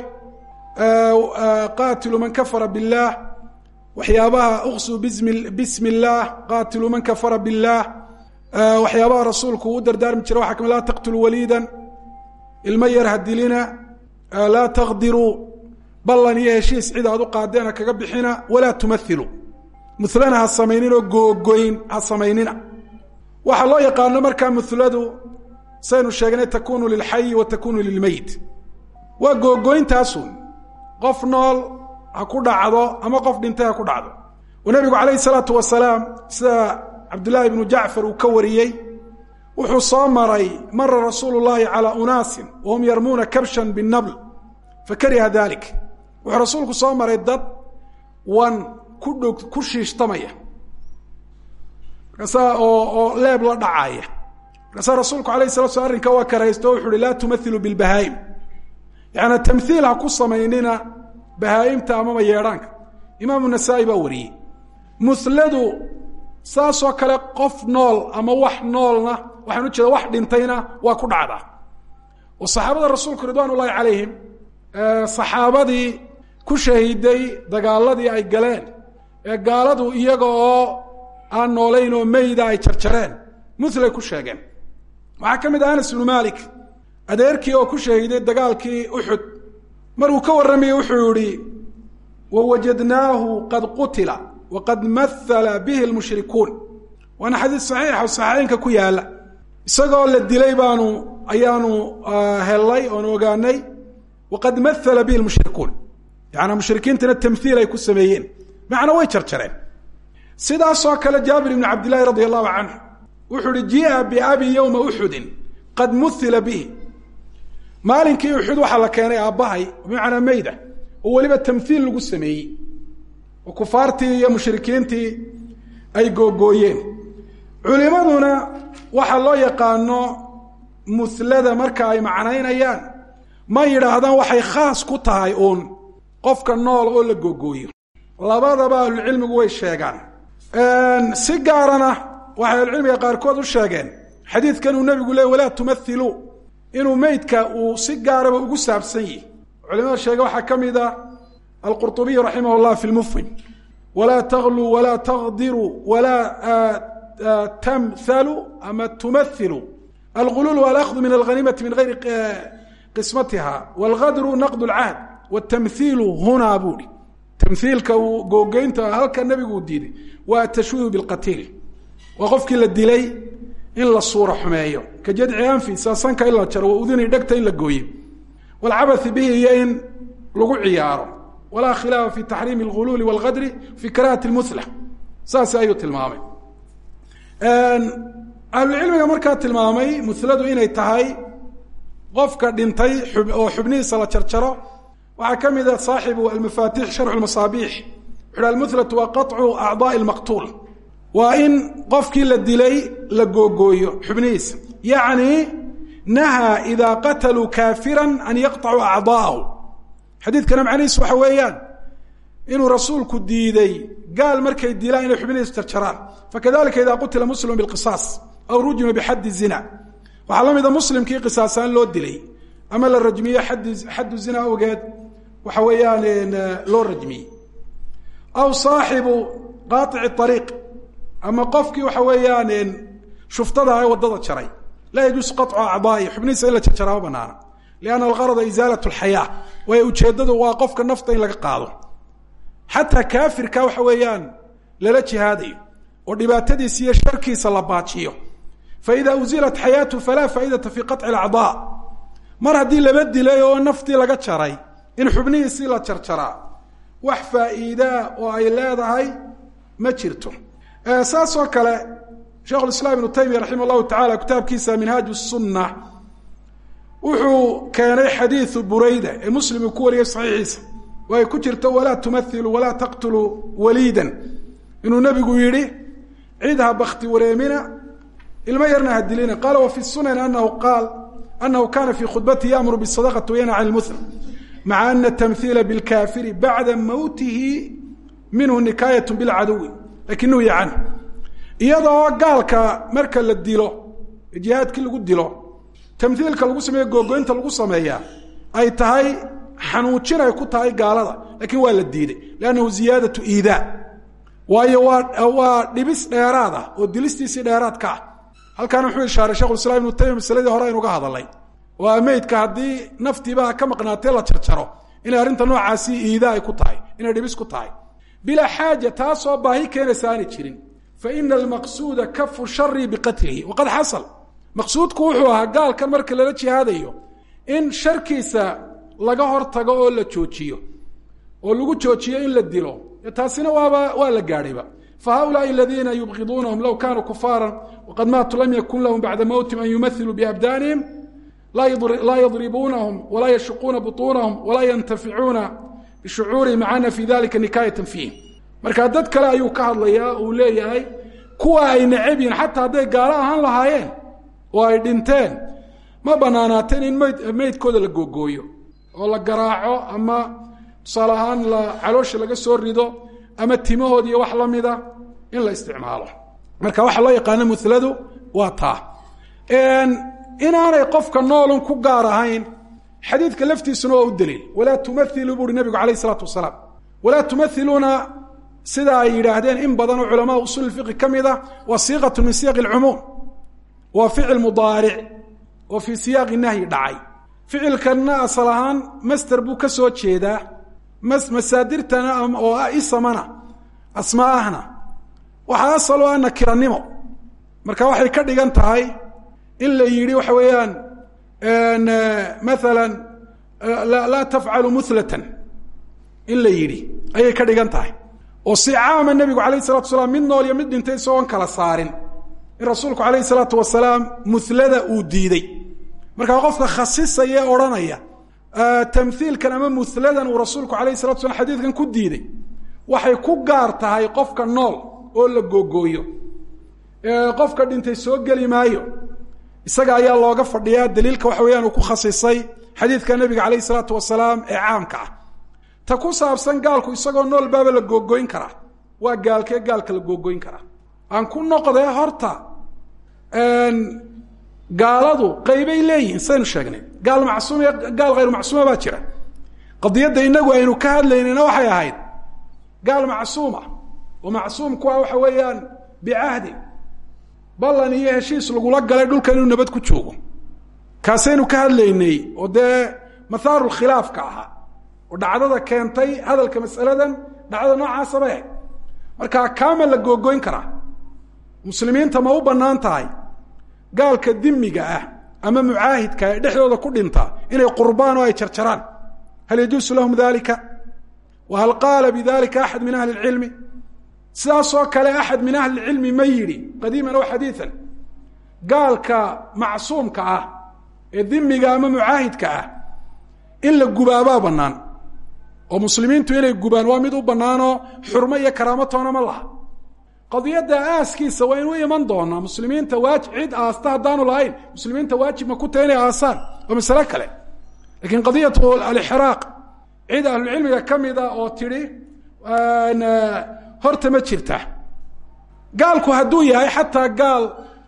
Speaker 2: qaatilu man kafara biاllaah waxyaabaha uqsuu bismi اllaah qaatilu man kafara biاllaah waxyaabaha rasuulku uu dardaarmi jiray waxa kamid laa taqtulu waliidan ilmo yar hadilina laa taqdiruu ballan iyo heshiis cid aad u qaadeena kaga bixina walaa tumahilu mulana ha samayninoo googoyn ha samaynina waxaa loo yaqaano markaa muladu saynu sheegnay takunu lilxayi wa takunu lilmeyit waa googoyntaasun qof nool ha ku dhacdo ama qof dhintay ha ku dhacdo oo nebigu calayhi salaatu wasalaam sida cabdullaahi ibnu jacfar uu ka wariyey wuxuu soo maray mara rasuulu llaahi calaa unaasin wahum yarmuuna kabshan binabl fakariha dalik wuxuu rasuulku soo maray dad wan ku dhog ku shiishtamaya markaasaa oo oo leeb la dhacaya markaasaa rasuulku alayh salatu slam arrinka waa karaysto o wuxu uhi laa tumahilu bilbahaa'im yaani tamhiil ha ku samaynina bahaa'imta amama yeedhaanka imaamu nasaa-i baa wariyey muladu saasoo kale qof nool ama wax noolna waxaan u jeeda wax dhintayna waa ku dhacdaa oo saxaabada rasuulku ridwaan ullahi calayhim saxaabadii ku shahiiday dagaaladii ay galeen ee gaaladu iyaga oo aan noolayn oo meyda ay jarjareen mulay ku sheegeen waxaa ka mid ah anas ibnu malik adeerkii oo ku shahiiday dagaalkii uxud maruu ka warramayey wuxuu yihi wawajadnaahu qad qutila waqad mahala bihi lmushrikuun waana xadiis saxiixa oo saxiixeynka ku yaala isagoo la dilay baanu ayaanu hellay oonu ogaanay waqad mahala bihi lmushrikuun yaani mushrikiintana tamhiil ay ku sameeyeen macna way jarjareen sidaasoo kale jaabir ibn cabdillahi radi allahu canhu wuxuu uhi jia biabi yowma uxudin qad muhila bihi maalinkii uxud waxaa la keenay aabbahay bimacnaa meyda oo weliba tamhiil lagu sameeyey oo kufaartii iyo mushrikiintii ay googooyeen culimaduna waxaa loo yaqaano muhlada marka ay macnaynayaan ma yidhaahdaan waxay khaas ku tahay uun qofka nool oo la googooyo labadaba ahlucilmigu way sheegaan si gaarana waxay ahlucilmiga qaarkood u sheegeen xadiidkan uu nebigu leey walaa tumathiluu inuu meydka uu si gaaraba ugu saabsan yihi culimada sheege waxaa ka mid a alqurطubiy raximah اllah fi lmufhim walaa tagluu walaa taqdiruu walaa tamhalu ama tumathilu algulul alahdu min alhanimati min gayri qismatiha wاlgadru naqd اlcahd wاtamhiilu hunaa buuhi tamhiilka uu googeynta halka nebigu uu diiday waa atashwiihu bilqatiil waa qofkii la dilay in la suura xumeeyo ka jadci anfi saasanka in la jaro wa uduni dhegta in la gooye wاlcabathi bihi iyo in lagu ciyaaro walaa khilaafa fi taxriimi اlguluuli wاlgadri fi karahati اlmuhla saas ayuu tilmaamay ahlucilmiga markaa tilmaamay muhladu inay tahay qofka dhintay oo xubnihiisa la jarjaro waxaa ka mid a saaxibu almafatix sharxu masaabiix wuxu almuhlatu waa qaطcu acdaaءi اlmaqtuul waa in qofkii la dilay la googooyo xubnihiisa yacni nahaa idaa qataluu kaafira an yaqطacuu acdaaءahu xadiidkana macnihiisu waxa weeyaan inuu rasuulku diiday gaal markay dilaan inay xubnihiisa jarjaraan fakadalika ida qutila muslimu biqisaas aw rujima bixaddi zina waxaa la mida muslimkii qisaasaan loo dilay ama la rajmiye xaddi xaddu zina awgeed waxa weeyaan loo rajmiyey aw saaxibu qaaici ariiq ama qofkii waxa weeyaan shuftada ee waddada jaray laa yajuusu qaطcu acdaai xubnihiisa in la jarjaraa ma banaana lianna algarada isaalat lxayaa waayo ujeeddadu waa qofka nafta in laga qaado xataa kaafirka waxa weeyaan lala jihaadayo oo dhibaatadiisa iyo sharkiisa la baajiyo faida uzilat xayaatu falaa faaidata fi qaطci acdaa mar haddii laba dilay oo naftii laga jaray in xubnihiisii la jarjaraa wax faa'iidaa oo ay leedahay ma jirto saas oo kale sheikh islaam ibnu taymiya raximah llahu tacala kitaabkiisa minhaaj sunna wuxuu keenay xadiiu burayda ee muslim uu ku wariyay saxiixiisa oo ay ku jirto walaa tumahilu walaa taqtuluu waliidan inuu nebigu yidhi cid ha bakti wareemina ilmo yarna ha dilina qaala wa fi sunan anahu qaal anahu kana fi khudbatihi yamuru bisadaqati wayanha can lmuhla maca ana tamhiila bilkaafiri bacda mawtihi minhu nikaayat bilcaduwi lakin nuhya canhu iyadoo gaalka marka la dilo jihaadkii lagu dilo tamhiilka lagu sameeyo googoynta lagu sameeyaa ay tahay xanuujin ay ku tahay gaalada lakin waa la diiday lannahu ziyaadatu iidaa waayo waa waa dhibis dheeraad ah oo dilistiisii dheeraad ka ah halkaana wuxuu ishaaray shekhulislaam ibnu taymiya masaladii hore aynu ga hadalay oo meydka haddii naftiiba ka maqnaatee la jarjaro inay arrinta noocaasi iidaa ay ku tahay inay dhibis ku tahay bilaa xaaja taasoo baahi keenaysa aanay jirin fa ina almaqsuuda kafu shari biqatlihi waqad xasal maqsuudku wuxuu ahaa gaalkan marka lala jihaadayo in sharkiisa laga hortago oo la joojiyo oo lagu joojiyo in la dilo taasina waaba waa la gaadhayba fa haulaai aladiina yubqiduunahum low kanuu kufaara waqad maatuu lam yakun lahum bacda mowtihim an yumathiluu biabdaanihim laa yadribuunahum walaa yashuquuna buطuunahum walaa yantaficuuna bishucuurihim maca ana fi dalika nikaayatan fiihim marka dad kale ayuu ka hadlayaa uu leeyahay kuwa ay necab yihin xataa hadday gaalo ahaan lahaayeen oo ay dhinteen ma banaanaateen in mayd meydkooda la googooyo oo la garaaco ama tusaale ahaan la caloosha laga soo rido ama timahood iyo wax lamida in la isticmaalo marka waxaa loo yaqaano muladu waa taa inaanay qofka noolun ku gaar ahayn xadiidka laftiisuna waa u daliil walaa tumailuu buuhi nabigu alayh isalaatu wasalaam walaa tumahiluuna sida ay yidhaahdeen in badan oo culamaa usul fiqi ka mid a waa siiqatu min siyaq lcumuum waa ficil mudaaric oo fii siyaaqi nahyi dhacay ficilkanna asal ahaan master buu ka soo jeedaa masaadirtana oo ah isamana asmaa ahna waxaa asal oo ah nakiranimo marka waxay ka dhigan tahay in la yidhi waxa weeyaan maala laa tafcalu mulatan in la yidhi ayay ka dhigan tahay oo si caama nebigu alayh salatu wasalaam mid nool iyo mid dhintay isagoon kala saarin in rasuulku alayh salaatu wasalaam mulada uu diiday markaa qofka khasisaya ee odhanaya tamhiilkan ama muladan uu rasuulku alayh salatu slam xadiidkan ku diiday waxay ku gaar tahay qofka nool oo la googooyo qofka dhintay soo geli maayo isaga ayaa looga fadhiyaa daliilka waxa weyaan uu ku khasisay xadiidka nabiga alayh salaatu wasalaam ee caamka ah ta ku saabsan gaalku isagoo nool baaba la googooyn karaa waa gaalkee gaalka la googooyn karaa aan ku noqdee horta gaaladu qaybay leeyihiin saynu sheegnay gaal macsuum iyo gaal hayru macsuuma baa jira qadiyadda inagu aynu ka hadlaynayna waxay ahayd gaal macsuuma oo macsuumku ah waxa weeyaan bicahdi ballan iyo heshiis lagula galay dhulkan inuu nabad ku joogo kaasaynu ka hadlaynay oo dee mathaaru khilaafka ahaa oo dhacdada keentay hadalka masaladan dhacdada noocaasa bay ahayd marka kaama la googooyn karaa muslimiinta ma u bannaan tahay gaalka dimiga ah ama mucaahidka ee dhexdooda ku dhinta inay qurbaan oo ay jarjaraan hal yajuusu lahum dalika wa hal qaala bidalika axad min ahli اlcilmi sidaasoo kale axad min ahli اlcilmi ma yidhi qadiiman aw xadiian gaalka macsuumka ah ee dimiga ama mucaahidka ah in la gubaabaa bannaan oo muslimiintu inay gubaan waa mid u bannaanoo xurmo iyo karaamo toona ma laha qadiyadda aaskiisa waa inu iman doonaa muslimiinta waajib cid aasta haddaanu lahayn muslimiinta waajib ma ku tahay inay aasaan waa masale kale lakiin qadiyatu alixraaq cid ahlucilmiga ka mida oo tidhi horta ma jirta gaalku hadduu yahay xataa gaal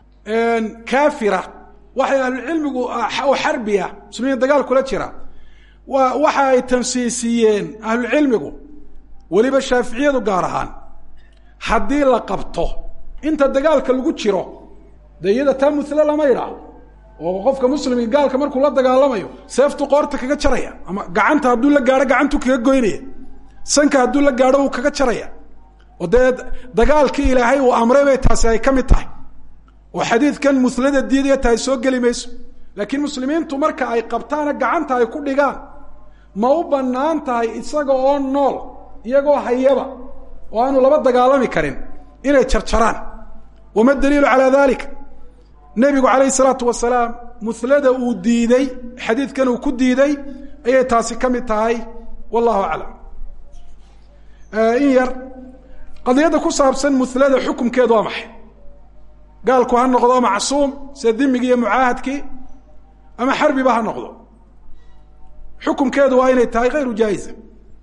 Speaker 2: kaafira waxay ahlucilmigu oo xarbiya muslimiin dagaal kula jira wa waxa ay tansiisiyeen ahlucilmigu weliba shaaficiyadu gaar ahaan haddii la qabto inta dagaalka lagu jiro dee iyada taa mule lama idhaaho oo qofka muslimka gaalka markuu la dagaalamayo seeftu qoorta kaga jaraya ama gacanta hadduu la gaadho gacantu kaga goynaya sanka hadduu la gaadho uu kaga jaraya oo dee dagaalkii ilaahay uu amray bay taasi ay ka mid tahay oo xadiidkan mulada diidaya tahay soo geli mayso laakiin muslimiintu marka ay qabtaana gacanta ay ku dhigaan ma u bannaan tahay isaga oo nool iyagoo hayaba oo aanu laba dagaalami karin inay jarjaraan wama daliilu calaa dalik nebigu calayh salaatu wasalaam mulada uu diiday xadiidkan uu ku diiday ayay taasi ka mid tahay wallahu aclam in yar qadiyadda ku saabsan mulada xukumkeedu waa maxay gaalku ha noqdo macsuum sida dimigii iyo mucaahadkii ama xarbiba ha noqdo xukumkeedu waa inay tahay hayru jaa'iza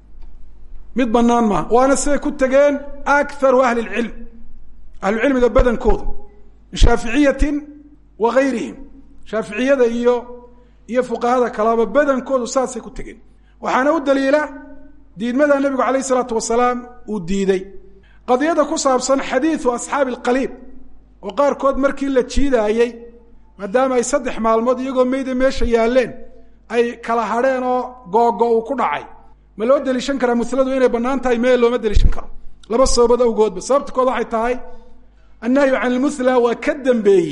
Speaker 2: mid banaan maaha waana siday ku tegeen akaru ahli اlcilm ahlucilmiga badankooda min shaaficiyatin wa gayrihim shaaficiyada iyo iyo fuqahada kalaba badankoodu saasay ku tegeen waxaana u daliila diidmada nebigu alayh الsalaatu wasalaam uu diiday qadiyada ku saabsan xadiiثu asxaabi اlqaliib oo qaarkood markii la jiidaayey maadaama ay saddex maalmood iyagoo meyda meesha yaaleen ay kala hadheen oo googo uu ku dhacay ma loo deliishan karaa muladu inay bannaan tahay mee looma deliishan karo laba sababood awgoodba sababta kood waxay tahay annahyu can ilmuthla waa ka dambeeyey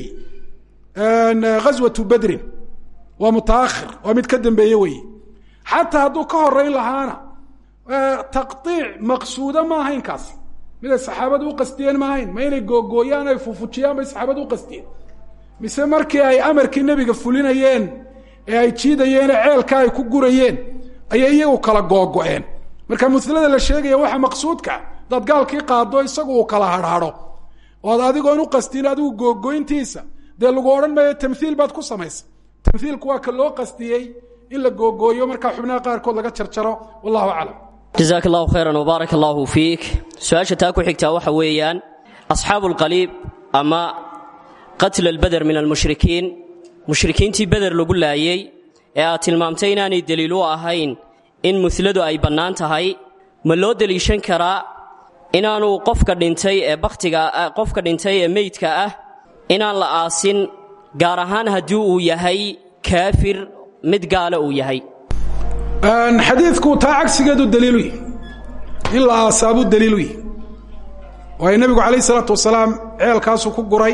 Speaker 2: ghaswatu badrin waa mutaakhir waa mid ka dambeeye weeye xataa hadduu ka horeyn lahaana taqطiic maqsuuda ma ahayn kaas miday saxaabadu u qastiyeen ma ahayn ma inay googooyaan ay fufujiyaan bay saxaabadu u qastiyeen mise markii ay amarkii nebiga fulinayeen ee ay jiidayeene ceelka ay ku gurayeen ayay iyagu kala googo-een marka mulada la sheegaya waxa maqsuudka daad gaalkii qaado isagu uu kala harhado oad adigoon u qastin adigu googoyntiisa dee lagu odhan maayo tamhiil baad ku samaysa tamhiilku waa ka loo qastiyey in la googooyo markaa xubnaha qaarkood laga jarjaro wallahu aclam
Speaker 1: jazaak allahu khayran wbaarak allahu fiik su-aasha taa ku xigtaa waxa weeyaan asxaabu lqaliib ama qatla albeder min almushrikiin mushrikiintii beder lagu laayey ee aad tilmaamtay inaanay deliil u ahayn in muladu ay bannaan tahay ma loo deliishan karaa inaanu qofka dhintay ee bakhtiga qofka dhintay ee meydka ah inaan la aasin gaar ahaan haddii uu yahay kaafir mid gaala uu yahay
Speaker 2: xadiidku taa cagsigeedu daliilu yihi in la aasaabuu daliilu yihi waayo nebigu calayh isalaatu wasalaam ceelkaasuu ku guray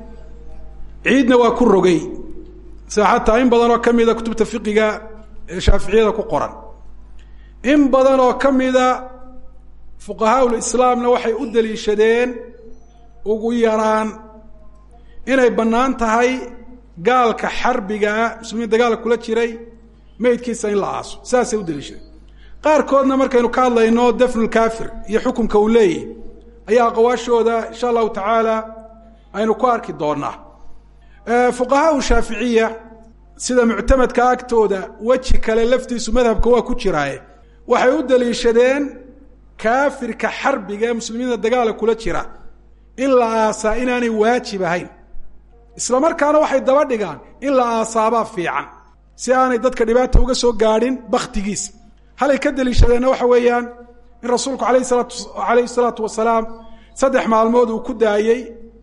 Speaker 2: ciidna waa ku rogay sida xataa in badan oo ka mida kutubta fiqiga ee shaaficiyada ku qoran in badan oo ka mida fuqahaa lislaamna waxay u daliishadeen ugu yaraan inay bannaan tahay gaalka xarbigaa muslimiin dagaalka kula jiray meydkiisa in la aaso saasay u daliishadeen qaarkoodna markaynu ka hadlayno dafnulkaafir iyo xukunka uu leeyahy ayaa aqwaashooda insha allahu tacaala aynu ku arki doonaa fuqahaa shaaficiya sida muctamadka agtooda weji kale laftiisu madhabka waa ku jiraaye waxay u daliishadeen kaafirka xarbiga ee muslimiinta dagaala kula jira in la aasaa inaanay waajib ahayn isla markaana waxay daba dhigaan in la aasaabaa fiican si aanay dadka dhibaata uga soo gaadhin baktigiisa halay ka daliishadeenna waxa weeyaan in rasuulku alayh salaatu alayhi salaatu wasalaam saddex maalmood uu ku daayey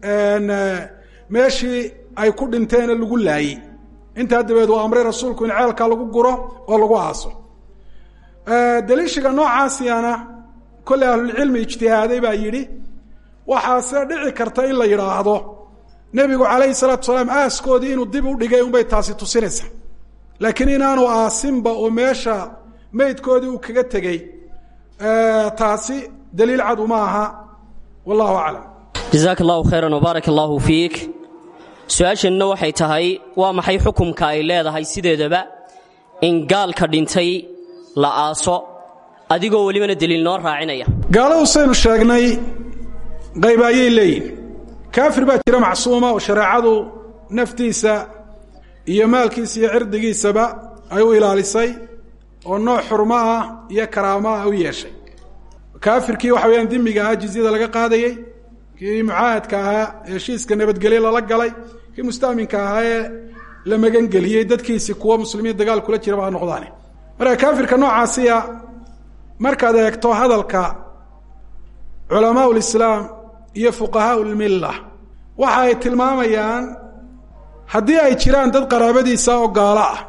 Speaker 2: meeshii ay ku dhinteena lagu laayey intaa dabeed uu amray rasuulku in ceelkaa lagu guro oo lagu aaso daliishiga noocaasiyana kolley ahlulcilmi ijtihaaday baa yidhi waxaase dhici karta in la yidhaahdo nebigu calayhi salaatu salaam aaskoodii inuu dib u dhigay unbay taasi tusinaysa laakiin inaanu aasinba oo meesha meydkoodii uu kaga tegey taasi daliil cad uma aha wallahu aclam
Speaker 1: jazaaka allahu khayran wbaarak allahu fiik su-aashanna waxay tahay waa maxay xukumka ay leedahay sideedaba in gaalka dhintay la aaso adigoo welibana deliil noo raacinaya
Speaker 2: gaaladu saynu sheegnay qayb ayay leeyihin kaafir baa jira macsuuma oo shareecadu naftiisa iyo maalkiisa iyo cirdigiisaba ay u ilaalisay oo nooc xurmo ah iyo karaamo ah u yeeshay kaafirkii waxa weyaan dimiga ah jizyada laga qaadayey kii mucaahadka ahaa ee heshiiska nabadgelye lala galay kii mustaaminka ahaa ee la magangeliyey dadkiisi kuwa muslimiin dagaal kula jiraba ha noqdaane marka kaafirka noocaasiya markaad eegto hadalka culamaa lislaam iyo fuqahaa lmilla waxa ay tilmaamayaan haddii ay jiraan dad qaraabadiisa oo gaalo ah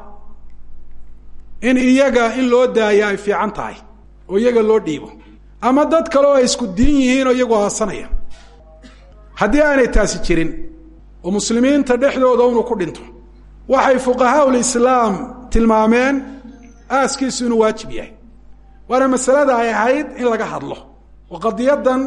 Speaker 2: in iyaga in loo daaya ay fiican tahay oo iyaga loo dhiibo ama dad kale oo ay isku diin yihiin oo iyagu aasanaya haddii aanay taasi jirin oo muslimiinta dhexdooda inuu ku dhinto waxay fuqahaa lislaam tilmaameen aaskiisu inuu waajib yahay waana masalada ay ahayd in laga hadlo oo qadiyadan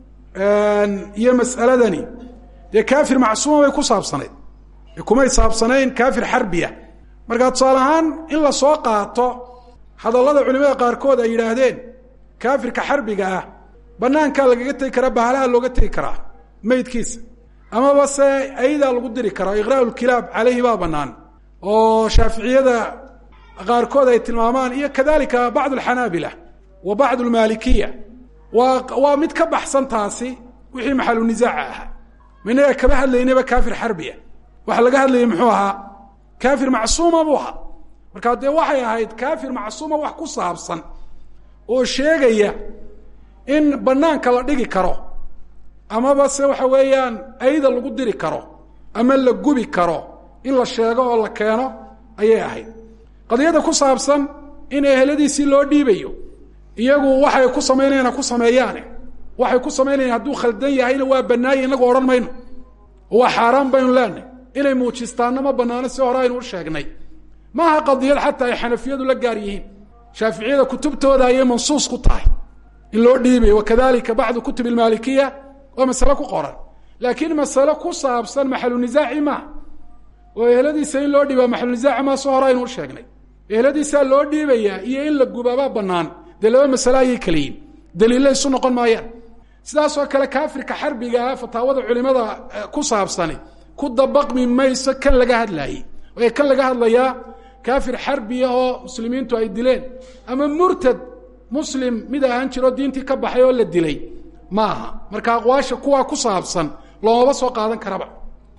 Speaker 2: iyo mas'aladani dee kaafir macsuuma bay ku saabsanayd ee kumay saabsanayn kaafir xarbiya markaa tusaale ahaan in la soo qaato hadallada culimada qaarkood ay yidhaahdeen kaafirka xarbiga ah banaankaa lagaga tegi karaa bahalaha looga tegi karaa meydkiisa amaba se aydaa lagu diri karaa iqraa lkilaab caleyhi baa banaan oo shaaficiyada qaarkood ay tilmaamaan iyo kadalika bacd alxanaabila wa bacd almaalikiya waa waa mid ka baxsan taasi wixii maxalu nisaaca ahaa minaga kama hadlaynaba kaafir xarbiya waxa laga hadlayay muxuu ahaa kaafir macsuuma buu ahaa markaa dee waxay ahayd kaafir macsuuma wax ku saabsan oo sheegaya in banaanka la dhigi karo amaba se waxa weeyaan ayda lagu diri karo ama la gubi karo in la sheego oo la keeno ayay ahayd qadiyadda ku saabsan in eheladiisii loo dhiibayo iyagu waxay ku samaynayaan ku sameeyaane waxay ku samaynayaan hadduu khaldan yahayna waa banaaye inagu odhan mayno oo waa xaaraan baynu leenahy inay muujistaanna ma banaano si hore aynu u sheegnay maaha qadiyad xataa ay xanafiyadu la gaar yihiin shaaficiyada kutubtooda ayay mansuus ku tahay in loo dhiibayo wakadalika bacdu kutub ilmaalikiya waa masale ku qoran laakiin masale ku saabsan maxalu nisaaci maaha oo eheladiisa in loo dhiibaa maxalu nisaaci maa si hore aynu u sheegnay eheladiisaa loo dhiibayaa iyo in la gubaabaa banaan dee laba masale ayay kala yihin daliilla isu noqon maayaan sidaasoo kale kaafirka xarbiga ah fataawada culimada ku saabsani ku dabaqmi mayso kan laga hadlaayey ee kan laga hadlayaa kaafir xarbiya oo muslimiintu ay dileen ama murtad muslim mid ahaan jiro diintii ka baxay oo la dilay ma aha marka aqwaasha kuwaa ku saabsan loomaba soo qaadan karaba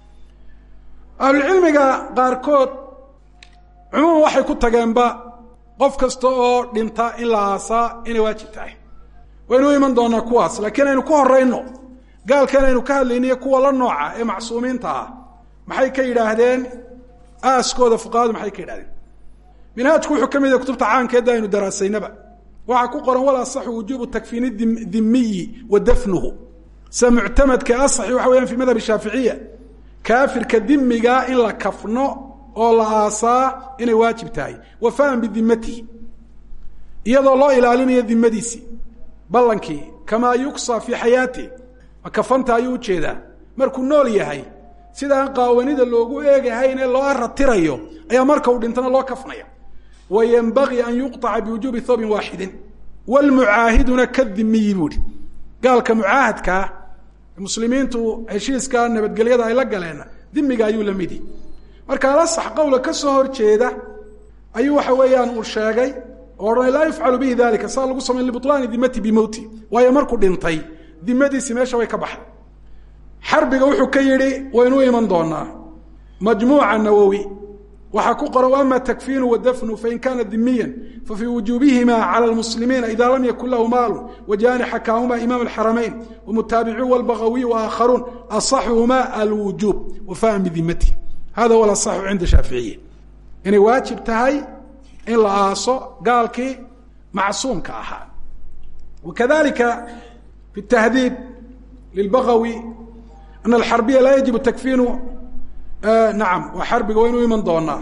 Speaker 2: ahlucilmiga qaarkood cumuuman waxay ku tageenba qof kasta oo dhinta in la aasaa inay waajib tahay waynu u iman doonaa kuwaas laakiin aynu ku horeyno gaalkan aynu ka hadlayniyo kuwa la nooca ee macsuumiinta ah maxay ka yidhaahdeen aaskooda fuqahadu maxay ka yidhahdeen minhaajku wuxuu ka mid yahay kutubta caankeedda aynu daraasaynaba waxaa ku qoran wal asaxu wujuubu takfiini dimiyi wa dafnuhu sida muctamadka asaxi waxa weyaan fi madhab shaaficiya kaafirka dimiga in la kafno oo la aasaa inay waajib tahay wafaan bidimatihi iyadoo loo ilaalinayo dimadiisii ballankii kamaa yuksa fii xayaati ma kafanta ayuu ujeedaa markuu nool yahay sida aan qaawanida loogu eegahayn ee loo aratirayo ayaa marka uu dhintana loo kafnaya wa yenbagii an yuqطaca biwujuubi thoobin waaxidin wlmucaahiduna kadimiyi buuhi gaalka mucaahadkaa muslimiintu heshiiska nabadgelyada ay la galeen dimiga ayuu la midi marka alasax qowla ka soo horjeeda ayuu waxa weeyaan uu sheegay oo odhanay laa yufcalu bihi dalika saa lagu samayn libulaani dimati bimowti waayo markuu dhintay dimadiisi meesha way ka baxday xarbiga wuxuu ka yidhi waynu iman doonaa majmuuca nawowi waxaa ku qoran ama takfiinu wadafnu fain kana dimiya fafii wujuubihima calى lmuslimiina ida lam yakun lahu maalu wajani xakaahuma imaam اxaramayn wmutaabicu wاlbagawiy waakharuun aصaxuhuma alwujuub wafaan bidimati hada huwa aصaxu cinda shaaficiya inay waajib tahay in la aaso gaalkii macsuumka ahaa wakadalika fi tahdiib lilbagawi ana alxarbiya laa yajibu takfiinu nacam waa xarbiga waynu iman doonaa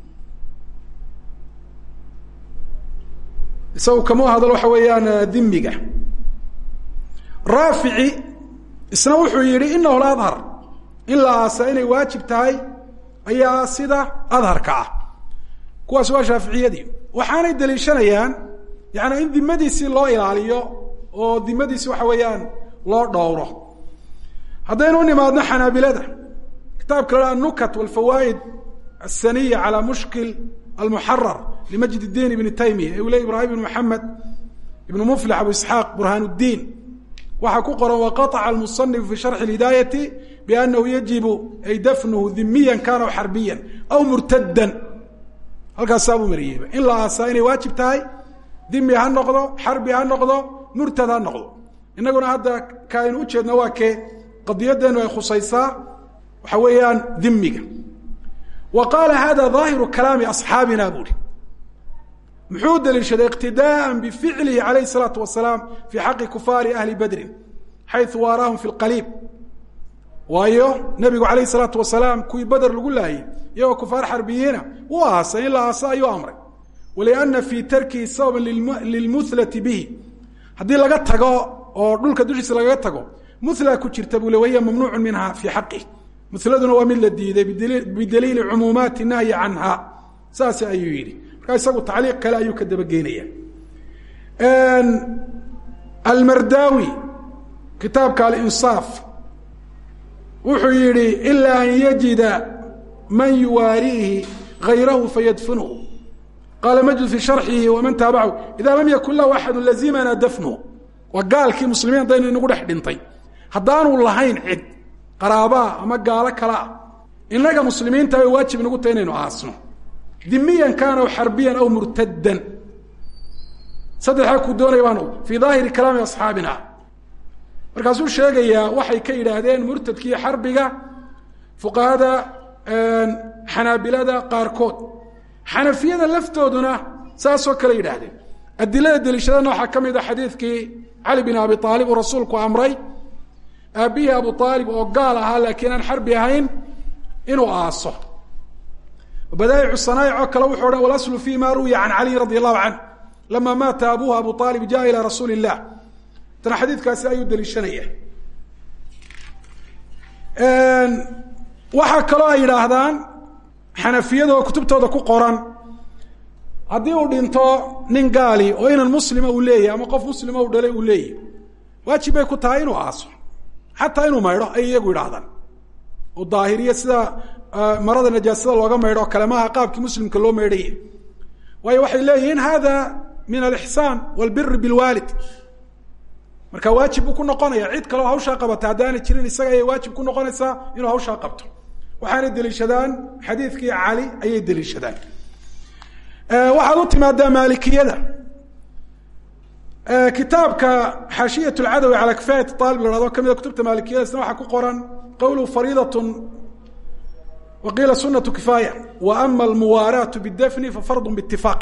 Speaker 2: isagu kama hadal waxa weeyaan dimiga raafici isna wuxuu yihi inahu ladhar in la aasa inay waajib tahay ayaa sida adharka ah kuwaas waa shaaficiyadii waxaanay daliishanayaan yaani in dimadiisii loo ilaaliyo oo dimadiisi waxa weeyaan loo dhowro haddaynu u nimaadno xanaabilada kitaabka la anukat walfawaa'id asaniya calى mushkil almuxarar limajid الdiin ibni taymiya ee uu le ibrahim ibn maxamed ibn muflix abu isxaaq burhaan الdiin waxaa ku qoran waqaطca almusanifu fi sharxi اhidaayati bianahu yajibu ay dafnuhu dimiya kana aw xarbiya aw murtadan halkaasaa buu mariyeyba in la aasaa inay waajib tahay dimi ha noqdo xarbi ha noqdo murtad ha noqdo inaguna hadda ka aynu ujeedna waa kee qadiyadeenu ay khusaysaa waxa weeyaan dimiga wa qaala hada ظaahiru kalaami asxaabina buuhi muxuu daliishaday iqtidaءa bificlihi alayh الsalaatu wasalaam fi xaqi kufaari ahli badrin xayثu waaraahum fi اlqaliib waayo nebigu alayh الsalaatu wasalaam kuwii beder lagu laayay iyagoo kufaar xarbiyiina wuu aasay in la aasa ayuu amray waliana fii tarkihi sababa lilmuhlati bihi haddii laga tago oo dhulka dushiisa lagaga tago muhla ku jirta buu le wahiya mamnuucu minha fii xaqih muhladuna waa mid la diiday bidaliili cumuumaati nahyi canha saas ayuu yidhi markaa isagu tacliiq kale ayuu ka dabageynaya almardaawi kitaabka alinsaaf wuxuu yihi ilaa an yajida man yuwaariihi gayrahu fayadfinhu qaala majid fi sharxihi waman taabachu ida lam yakun lahu axadu lazimana dafnuhu waa gaalkii muslimiin haddaynu inagu dhex dhintay haddaanu lahayn cid qaraabaa ama gaalo kale ah innaga muslimiinta ay waajib inagu tahay inaynu aasno dimiyan kaana aw xarbiyan aw murtadan saddexdaa kuu doonaya baan fii daahiri kalaami asxaabina markaasuu sheegayaa waxay ka yidhaahdeen murtadkiiyo xarbiga fuqahada xanaabilada qaarkood xanafiyada laftooduna saasoo kale yidhaahdeen adilada deliishadana waxaa ka mid a xadiidkii cali bin abi aalib uu rasuulku amray aabbihii abu aalib oo gaal ahaa laakiin aan xarbi ahayn inuu aaso badaa'icu sanaa'ic oo kale wuxuu odhan walaslu fi ma ruwiya can caliyin radi allahu canh lama maata abuhu abu aalib jaa ilaa rasuuli illah tana xadiidkaasi ayuu deliishanaya waxaa kaloo ay yidhaahdaan xanafiyada oo kutubtooda ku qoran haddii uu dhinto nin gaali oo inan muslima uu leeyahy ama qof muslima uu dhalay uu leeyahy waajib bay ku tahay inuu aaso xataa inuu maydho ay iyagu yidhaahdaan oo daahiriya sida marada najaasada looga maydho kale maaha qaabkii muslimka loo maydhaya waayo waxay leeyihiin hada min alixsaan walbiri bilwaalid marka waajib buu ku noqonaya cid kaleo hawshaa qabata haddaanay jirin isaga ayay waajib ku noqonaysaa inuu hawshaa qabto waxaanay deliishadaan xadiidkii cali ayay deliishadaan waxaad u timaadaa maalikiyada kitaabka xaashiyat lcadawi calaa kifaayat aalib la hahdo kamida kutubta maalikiyada isna waxaa ku qoran qowlu fariidat wa qiila sunatu kifaaya wa ama almuwaaraatu bidafni fa fardu biitifaaq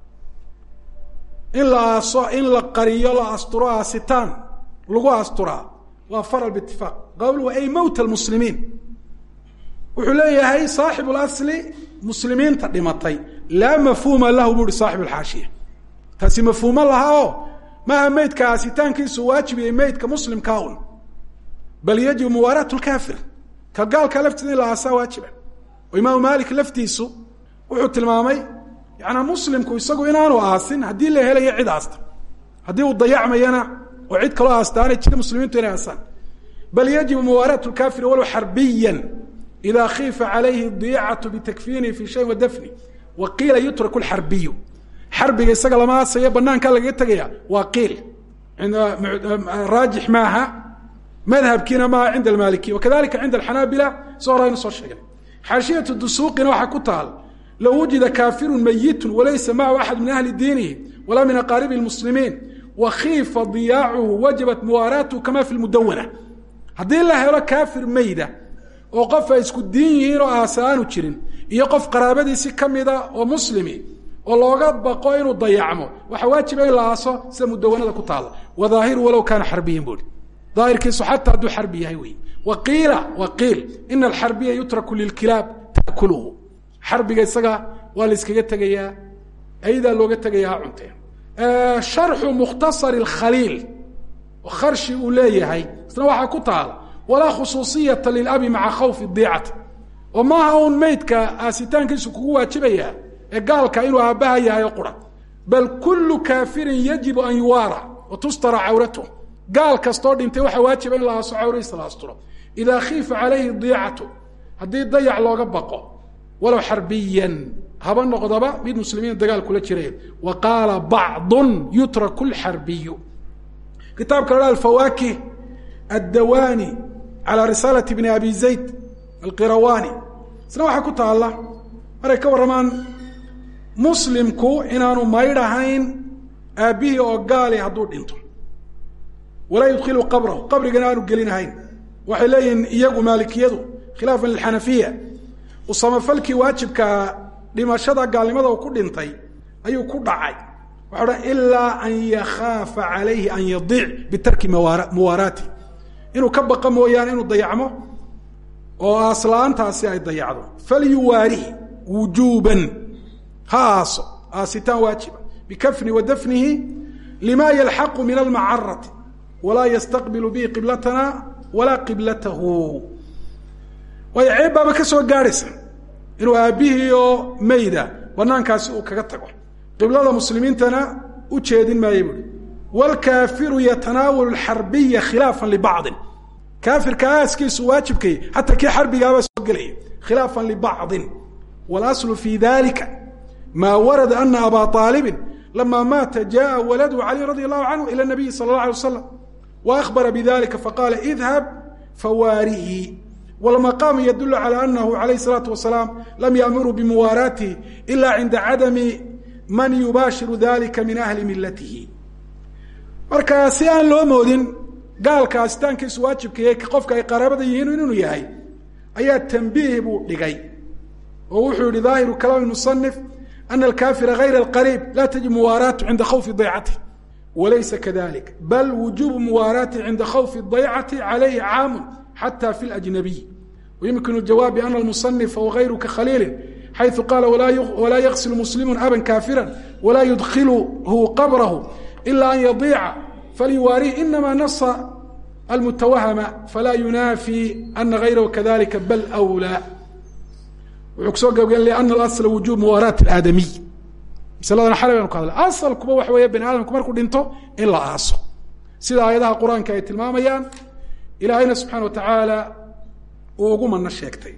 Speaker 2: in la aaso in la qariyo la asturo aasitaan lagu asturaa waa faral biitifaaq qowluhu ay mowt almuslimiin wuxuu leeyahay saaxibu lasli muslimiinta dhimatay laa mafhuuma lahu bu uhi saaxibu alxaashiya taasi mafhuumo laha oo maaha meydka aasitaankiisu waajibiyay meydka muslimkaa un bal yajibu muwaaraat lkaafir ka gaalka laftiisa in la aasaa waajiba oo imaamu maalik laftiisu wuxuu tilmaamay yaana muslimku isagu inaanu aasin haddii la helayo cid aasta haddii uu dayacmayana oo cid kaloo aastaanay jira muslimiintu inay aasaan bal yajibu muwaaraat lkaafir walow xarbiyan ida khiifa calayhi diyacatu bitakfiinihi fi shayin wadafni wa qiila yutraku lxarbiyu xarbiga isaga lama aasayo banaankaa lagaga tegaya waa qiil raajix maaha madhabkiina maaha cinda almaalikiya wakadalika cinda alxanaabila soo horaynu soo sheegnay xaashiyatu dusuuqina waxaa ku taal low wujida kaafirun mayitun walaysa macahu axad min ahli diinihi walaa min aqaaribi lmuslimiin wa khiifa diyaacuhu wajabat muwaaraatuhu kama fi lmudawana haddii la helo kaafir meyda oo qof ay isku diin yihiin oo aasa aanu jirin iyo qof qaraabadiisi kamida oo muslimi oo looga baqo inuu dayacmo waxaa waajiba in la aaso sida mudawanada ku taalla wadaahiru walow kaana xarbiyan buui daahirkiisu xataa hadduu xarbi yahay wey wa qiila wa qiil ina alxarbiya yutraku lilkilaab taakuluhu xarbiga isaga waa la iskaga tegayaa aydaa looga tegaya ha cunteen sharxu mukhtasari khaliil oo kharshi uu leeyahay isna waxaa ku taala walaa khusuusiyata lilabi maca khawfi diicati oo maaha uun meydka aasitaankiisu kugu waajibaya ee gaalka inuu aabbaha yahay oo qura bal kullu kaafirin yajibu an yuwaara wa tustara cawratuh gaal kastoo dhintay waxaa waajiba in la aaso cawradiisa la asturo idaa khiifa calayhi diicatu haddii dayac looga baqo walow xarbiyan haba noqdaba mid muslimiin dagaal kula jireen wa qaala bacdun yutraku lxarbiyu kitaabka la alfawaakih addawani calى risaalati bni abi zayd alqirawani isna waxaa ku taalla maray ka warramaan muslimku inaanu maydh ahayn aabbihii oo gaali hadduu dhinto walaa yudkilu qabrahu qabrigana aanu gelinahayn waxay leeyihiin iyagu maalikiyadu khilaafan lilxanafiya usamafalkii waajibkaa dhimashada gaalnimada uu ku dhintay ayuu ku dhacay waxa odhan ilaa an yakhaafa calayhi an yadiic bitarki muwaaraati inuu ka baqa mooyaane inuu dayacmo oo aaslaantaasi ay dayacdo falyuwaarihi wujuuban ha aaso aasitaan waajiba bikafni wa dafnihi lima yalxaqu min almacarati walaa yastaqbilu bihi qiblatana walaa qiblatahu waayo ceeb baaba ka soo gaadhaysa inuu aabbihii oo mayda banaankaasi uu kaga tago qiblada muslimiintana u jeedin maayo buui wlkaafiru yatanaawalu xarbiya khilaafan libacdin kaafirka aaskiisu waajibkay xataa kii xarbigaabaa soo gelaya khilaafan libacdin wاlaslu fi dalika ma warada ana aba aalibin lama maata jaءa waladu cali radi allahu canhu ilى nabiyi sala اlه alay waslam waأhbara bidalika faqala idhab fawaarihi wاlmaqaamu yadul calى anahu alayh الsalaatu wasalaam lam yaamuruu bimuwaaraatihi ila cinda cadami man yubaashiru dalika min ahli milatihi marka si aan loo moodin gaalka asitaankiisu waajibkaiyo qofka ay qaraabada yihiin inuu yahay ayaa tambiih buu dhigay oo wuxuu yihi daahiru kalaam musanif ana alkafira gayra alqariib laa tajib muwaaraatu cinda khawfi daycati walaysa kadalik bal wujubu muwaaraati cinda khawfi daycati calayhi caamu xata fi lajnabiy wayumkinu jawaab biana almusanifa wagayruka khaliilin xayثu qaala walaa yaqsil muslimu aban kafira walaa yudkilhu qabrahu ila an yadiica falyuwaarihi inama nasa almutawahama falaa yunaafi ana gayrahu kadalika bal wlaa wuxuu kusoo gabgen liana alasla wujuub muwaaraat aadamiy masaladana xalay baynu ka hadla asalkuba waxa weeye bani aadamku markuu dhinto in la aaso sida aayadaha qur-aanka ay tilmaamayaan ilaahayna subxana wa tacaala uu ugu mano sheegtay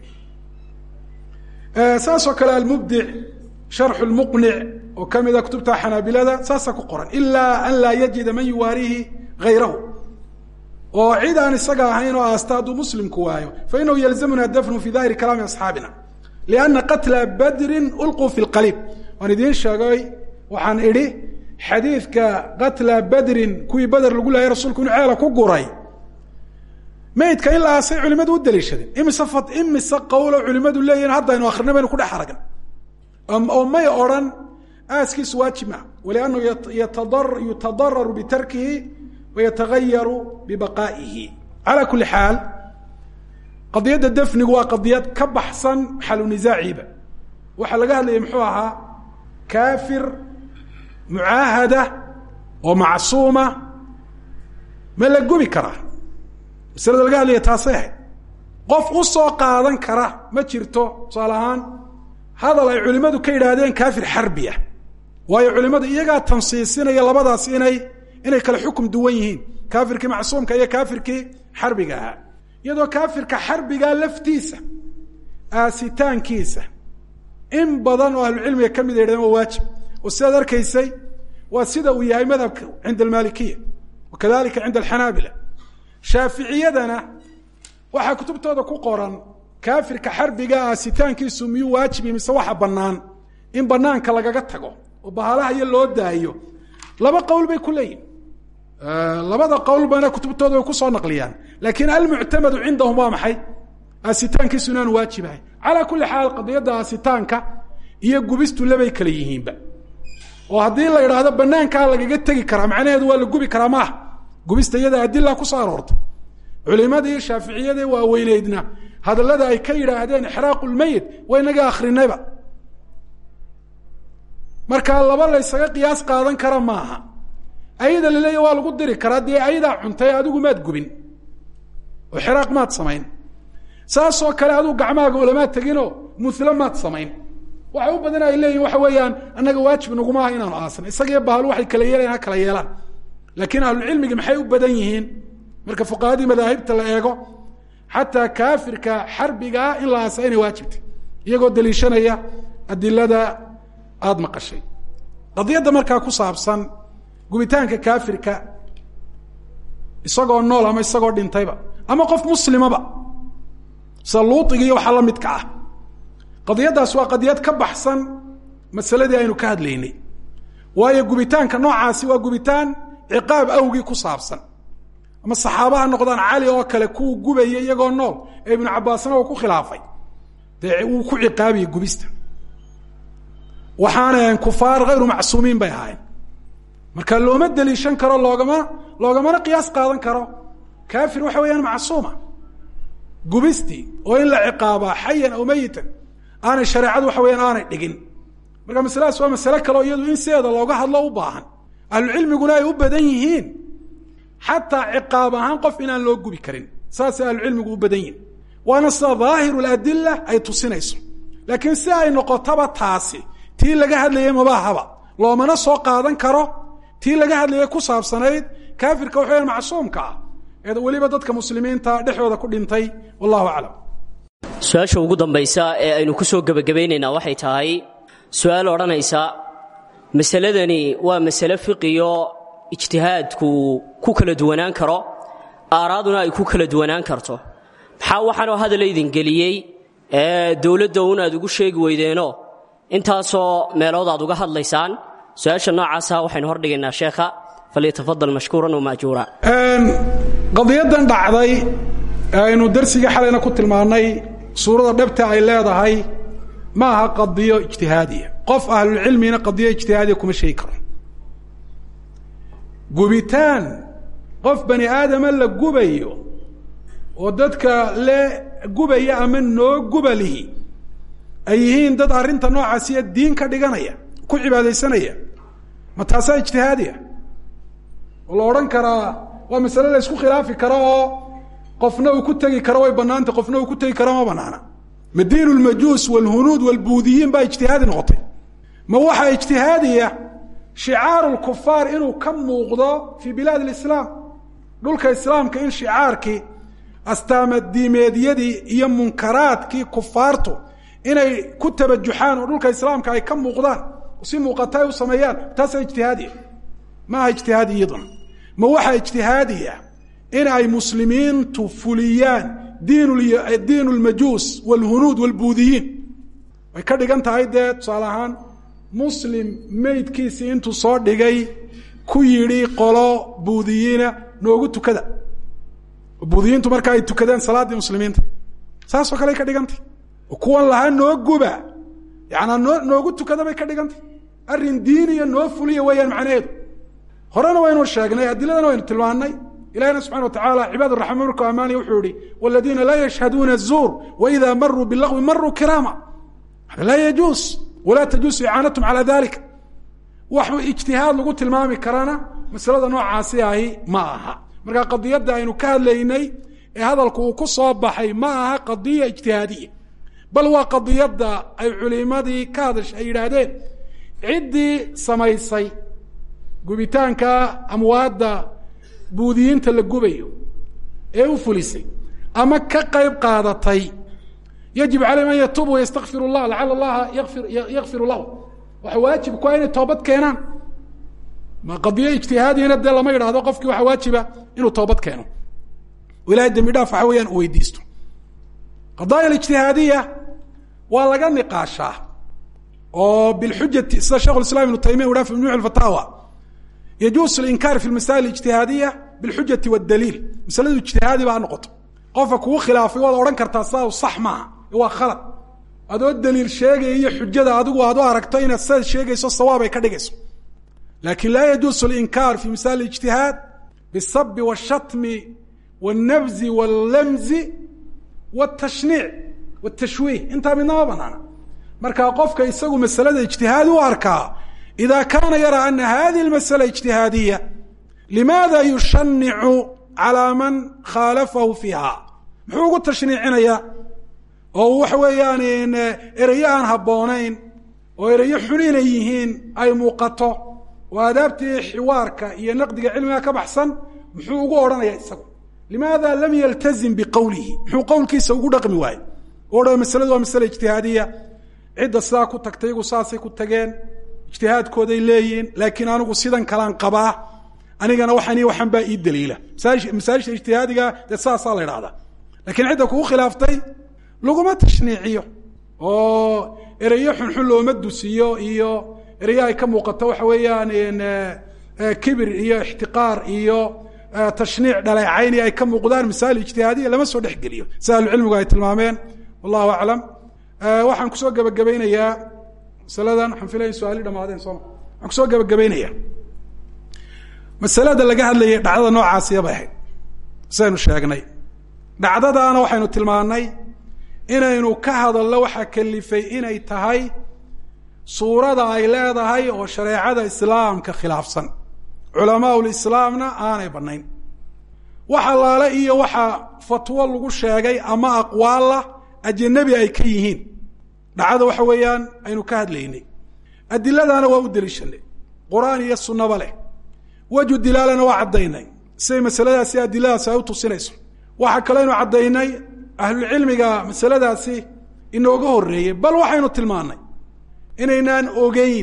Speaker 2: saas oo kale almubdic sharxu lmuqnic oo kamida kutubta xanaabilada saasaa ku qoran ilaa an laa yajida man yuwaarihi hayrahu oo cid aan isaga ahayn oo aasta hadduu muslimku waayo fainahu yalzamuna dafnu fi dahiri kalaami asxaabina lianna qatla badrin ulquu fi lqaliib waan idiin sheegay waxaan idhi xadiidka qatla badrin kuwii beder lagu leeyay rasuulku inu ceela ku guray maydka in la aasay culimadu u daliishadeen imise fa imise qawlo culimadu leeyihin haddaynu akrinay baynu ku dhex aragna oo may odhan aaskiisu waajib maa waliannahu yutadararu bitarkihi wayatagayaru bibaqaa'ihi calaa kuli xaal qadiyadda dafnigu waa qadiyad ka baxsan xalu nisaaciiba waxaa laga hadlayay muxuu ahaa kaafir mucaahada oo macsuuma ma la gubi karaa masalada laga hadlaya taasay ahayd qof u soo qaadan kara ma jirto tusaale ahaan hadal ay culimmadu ka yidhaahdeen kaafir xarbiya waayo culimmadu iyagaa tansiisinaya labadaas inay inay kale xukum duwan yihiin kaafirkii macsuumka iyo kaafirkii xarbiga ahaa iyadoo kaafirka xarbigaa laftiisa aasitaankiisa in badan oo ahlucilmiga ka mid a yidhahdeen waa waajib oo sidaad arkaysay waa sida uu yahay madhabka cinda almalikiya wa kadalika cinda alxanaabila shaaficiyadana waxaa kutubtooda ku qoran kaafirka xarbiga aasitaankiisu miyuu waajibi mise waxa bannaan in banaanka lagaga tago oo bahalaha iyo loo daayo laba qowl bay ku leeyihin labada qowlbana kutubtooda way kusoo naqliyaan laakiin almuctamadu cindahum waa maxay aasitaankiisu inaanu waajibahay calaa kulli xaal qadiyadda aasitaanka iyo gubistu labay kale yihiinba oo haddii la idhaahdo banaankaa lagaga tegi karaa macnaheedu waa la gubi karaa maaha gubista iyada adila kusoo aroortay culimadii shaaficiyadii waaweyneydna hadallada ay ka yidhaahdeen ixraaqu lmeyit waa inaga akrinayba markaa laba laysaga qiyaas qaadan kara maaha ayada laleeya waa lagu diri karaa dee ayadaa cuntay adigu maad gubin oo xiraaq maad samayn saasoo kale adigu gacmaaga ulamaad teginoo mulo maad samayn waxa u badan ay leeyihin waxa weeyaan annaga waajib naguma aha inaanu aasna isagiyo bahal waxay kala yeelayan ha kala yeelaan laakiin ahlucilmigi maxay u badan yihiin marka fuqahadii madaahibta la eego xataa kaafirka xarbigaa in la aasa inay waajibtay iyagoo daliishanaya adilada aada maqashay qadiyadda markaa ku saabsan gubitaanka kaafirka isagoo nool ama isagoo dhintayba ama qof muslimaba sida luuiga iyo waxaa la midka ah qadiyaddaas waa qadiyad ka baxsan masaladii aynu ka hadlaynay waayo gubitaanka noocaasi waa gubitaan ciqaab awgii ku saabsan ama saxaabaha noqdaan cali oo kale kuwa gubaya iyagoo nool ee ibnu cabaasna uu ku khilaafay dee wuu ku ciqaabiye gubista waxaanay ahayn kufaar hayru macsuumiin bay ahaayeen marka looma deliishan karo loogama loogamana qiyaas qaadan karo kaafir waxa weeyaan macsuuma gubistii oo in la ciqaabaa xayan aw meyitan aanay shareecadu waxa weyaan aanay dhigin marka masaladaas waa masale kaleo iyadu in sideeda looga hadlo u baahan ahlucilmiguna ay u badan yihiin xataa ciqaab ahaan qof inaan loo gubi karin saasay ahlucilmigu u badan yihin waana sida dhaahiru ladila ay tusinayso laakiin si ay noqotaba taasi tii laga hadlayay mabaahaba loomana soo qaadan karo tii laga hadlayay ku saabsanayd kaafirka waxa weyaan macsuumka ah ee weliba dadka muslimiinta dhexdooda ku dhintay wallahu aclam
Speaker 1: su-aasha ugu dambaysa ee aynu ku soo gebagabaynaynaa waxay tahay su-aal odhanaysa masaladani waa masale fiqiyo ijtihaadku ku kala duwanaan karo aaraaduna ay ku kala duwanaan karto maxaa waxaanoo hadal idin geliyey ee dowladda un aad ugu sheegi weydeeno intaasoo meelood aad uga hadlaysaan su-aasha noocaasa waxaynu hordhigaynaa sheekha falyatafadal mashkuuran wamaajuura
Speaker 2: qadiyadan dhacday ee aynu darsigii xalayna ku tilmaannay suurada dhabta ay leedahay ma aha qadiyo ijtihaadiya qof ahlulcilmina qadiyo ijtihaadiya kuma sheegi karo gubitaan qof bani aadama la gubayo oo dadka le gubaya ama noo gubalihi ay yihiin dad arrinta noocaasiya diin ka dhiganaya ku cibaadaysanaya ma taasaa ijtihaadiya oo la odhan karaa waa masale la isku khilaafi karo oo qofna uu ku tegi karo way banaantay qofna uu ku tegi karo ma banaana ma diin lmajuus walhunuud walbuudiyiin baa ijtihaadi noqotay ma waxaa ijtihaadiya shicaaru lkufaar inuu ka muuqdo fii bilaad lislaam dhulka islaamka in shicaarkii astaamadiimeedyadii iyo munkaraadkii kufaartu inay ku tabajuxaan oo dhulka islaamka ay ka muuqdaan si muuqata ay u sameeyaan taasaa ijtihaadiya ma aha ijtihaadi iyaduna ma waxaa ijtihaadiya in ay muslimiintu fuliyaan diin lmajuus wlhunuud wlbuudiyiin way ka dhigan tahay dee tusaale ahaan muslim meydkiisii intuu soo dhigay ku yidhi qolo buudiyiina noogu tukada buudiyiintu marka ay tukadeen salaaddii muslimiinta saasoo kale ay ka dhigantay kuwan lahaa noo guba yaanaa noo noogu tukada bay ka dhigantay arrin diiniya noo fuliya weeyaan macnaheedu horena waynu sheegnay adiladana waynu tilmaannay ilahina subxana wa tacala cibaad raxmaan markuu ammaanaya wuxuu yihi waladiina laa yashhaduuna الzuur waida maruu bilagwi maruu kiraama laa yajuus walaa tajuusu icaanatum calى dalik wax ijtihaad lagu tilmaami karana masalada noocaasi ahi ma aha marka qadiyadda aynu ka hadlaynay ee hadalku uu ku soo baxay ma aha qadiya ijtihaadiya bal waa qadiyadda ay culimadii ka hadashay ay yidhaahdeen ciddii samaysay gubitaanka amwaadda buudiyiinta la gubayo ee u fulisay ama ka qayb qaadatay yajib calayhim an yatuubu wayastakfir llah lacala allaha yafir yakfiru lahu waxa waajib ku ah inay toobad keenaan ma qadiyo ijtihaadiyana dee lama yidhaahdo qofkii waxaa waajiba inuu toobad keeno ilahay dembi dhaaf waxa weeyaan u weydiisto qadaaya alijtihaadiya waa laga niqaashaa oo bilxujati sida shekhu islam ibnu taymiya u ha fi majmuc fataawa yajuus linkaar fi masail ijtihaadiya bilxujati wadaliil masaladu ijtihaadi ba ha noqoto qofka kugu khilaafay waad odhan kartaa sidaa sax maaha waa khalad adoo daliil sheegaya iyo xujada adigu aad u aragto inaad sidaad sheegayso sawaab ay ka dhigayso lakin laa yajuusu linkaar fi masail ijtihaad bisabi washatmi wاlnabzi wاllamzi wاtashniic wاtashwiih intaa midnama banaana marka qofka isagu masalada ijtihaadi u arkaa ida kaana yara ana hadihi اmasala ijtihaadiya limaada yushanicu calى man khaalafahu fiiha muxuu ugu tashniicinaya oo waxa weeyaan ereyo aan habboonayn oo ereyo xun inay yihiin ay muuqato oo aadaabtii xiwaarka iyo naqdiga cilmiga ka baxsan muxuu ugu odhanaya isagu limaada lam yaltazim biqowlihi muxuu qowlkiisa ugu dhaqmi waaye o masaladu waa masale ijtihaadiya cidda sidaa ku tagtay iyagu saasay ku tageen ijtihaadkooday leeyihiin laakiin anigu sidan kalaan qabaa anigana waxaan waxaan baa ii daliila masaajisha ijtihaadiga dee saasaa la idhahdaa lakiin cidda kugu khilaaftay laguma tashniiciyo oo ereyo xunxun looma dusiyo iyo ereyo ay ka muuqato waxa weeyaan kibir iyo ixtiqaar iyo tashniic dhaleecayni ay ka muuqdaan masail ijtihaadiya lama soo dhexgeliyo si ahlucilmigu ay tilmaameen wallahu aclam waxaan kusoo gebagabaynayaa masaladan waxaan filaya in su-aali dhamaadeen sooma waxaan kusoo gebagabaynayaa masalada laga hadlayay dhacdada noocaasiya bay ahayd saynu sheegnay dhacdadaana waxaynu tilmaannay inaynu ka hadalno waxaa kalifay inay tahay suurada ay leedahay oo shareecada islaamka khilaafsan culamaa lislaamna aanay bannayn wax allaale iyo waxa fatwo lagu sheegay ama aqwaalla ajanabi ay ka yihiin dhacdada waxa weeyaan aynu ka hadlaynay adiladaana waa u deliishanay qur-aan iyo sunnaba leh waju dilaalana waa caddaynay siday masaladaasi adiladaasi ay u tusinayso waxaa kaleynu caddaynay ahlulcilmiga masaladaasi inooga horreeyey bal waxaynu tilmaannay inaynaan ogeyn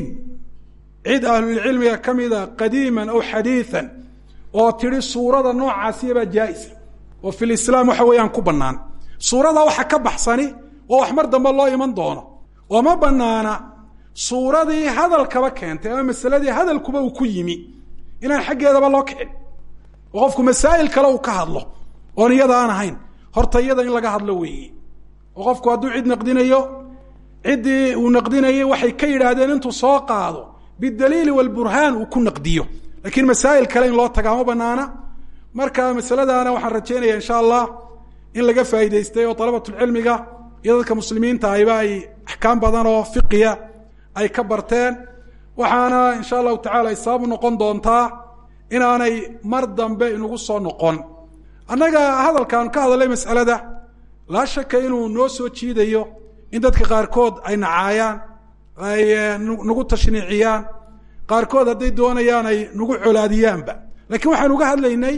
Speaker 2: cid ahlulcilmiga ka mida qadiiman aw xadiian oo tidhi suurada noocaasiyabaa jaa-isa oo fi lislaam waxa weeyaan ku bannaan suurada waxa ka baxsani oo wax mar dambe loo iman doono oo ma banaana suuradii hadalkaba keentay ama masaladii hadalkuba uu ku yimi inaan xaggeedaba loo kicin oo qofku masaa'il kale uu ka hadlo oon iyada aan ahayn horta iyada in laga hadlo weeye oo qofku hadduu cid naqdinayo ciddii uu naqdinayay waxay ka yidhaahdeen intuu soo qaado bidaliili walburhaan uu ku naqdiyo lakiin masaa'il kale in loo tagaa ma banaana marka masaladaana waxaan rajaynaya insha allah in laga faa'idaystay oo dalabatulcilmiga iyo dadka muslimiinta ayba ay axkaam badan oo fiqiya ay ka barteen waxaana insha allahu tacala ay sababu noqon doontaa inaanay mar dambe inugu soo noqon annaga hadalkaan ka hadalay mas'alada laa shaka inuu noo soo jiidayo in dadka qaarkood ay nacaayaan ay nagu tashniiciyaan qaarkood hadday doonayaan ay nagu colaadiyaanba lakiin waxaan uga hadlaynay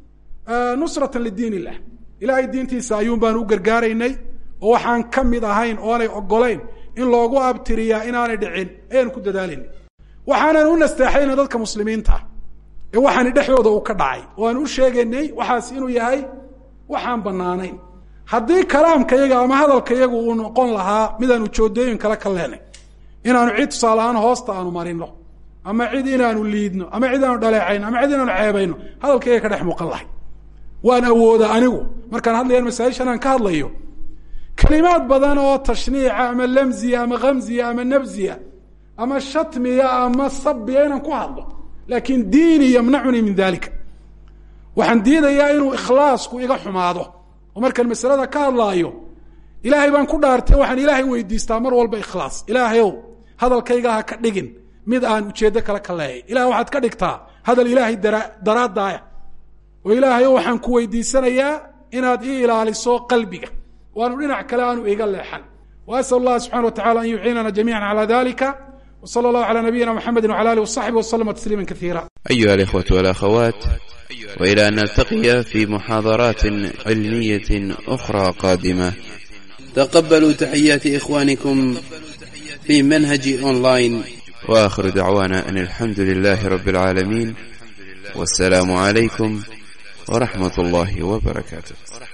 Speaker 2: nusratan lidiin illah ilaahay diintiisa ayuun baan u gargaaraynay oo waxaan ka mid ahayn oonay ogolayn in loogu abtiriyaa inaanay dhicin ayaan ku dadaalayna waxaanan u nasteexayna dadka muslimiinta ee waxaani dhexdooda uu ka dhacay oo aan u sheegaynay waxaas inuu yahay waxaan banaanayn haddii kalaamkayaga ama hadalkayagu uu noqon lahaa midaanu joodooyin kale ka leenay inaanu cid tusaale ahaan hoosta aanu marino ama cid inaanu liidno ama cid aanu dhaleecayno ama cid inaanu ceebayno hadalkayga ka dhex muuqan lahay waan awooda anigu markaan hadlayaan masaa'ishan aan ka hadlayo kalimaad badan oo tashniica ama lamziya ama khamziya ama nabziya ama shatmiya ama sabiya inaan ku hadlo laakiin diini yamnacunii min dalika waxaan diidayaa inuu ikhlaasku iga xumaado oo markaan masalada ka hadlaayo ilaahay baan ku dhaartay waxaan ilaahay weydiistaa mar walba ikhlaas ilaahayow hadalkayga ha ka dhigin mid aan ujeeddo kale ka leeyay ilahay waxaad ka dhigtaa hadal ilaahay dara daraadaaya oo ilaahayo waxaan ku weydiisanayaa inaad ii ilaaliso qalbiga waanu dhinac kale aanu iga leexan wa asal allah subxana wa tacala an yuciinana jamiica cala dalika w sala allahu cala nabiyina mxamedi wcala alih wasaxbi waslama tasliima kaiira
Speaker 3: أيها الإخوة والأخوات وإلى أن نلتقي في محاضرات علمية أخرى قادمة تقبلوا تحيات إخوانكم في منهج أونلاين وآخر دعوانا أن الحمد لله رب العالمين والسلام عليكم ورحمة الله وبركاته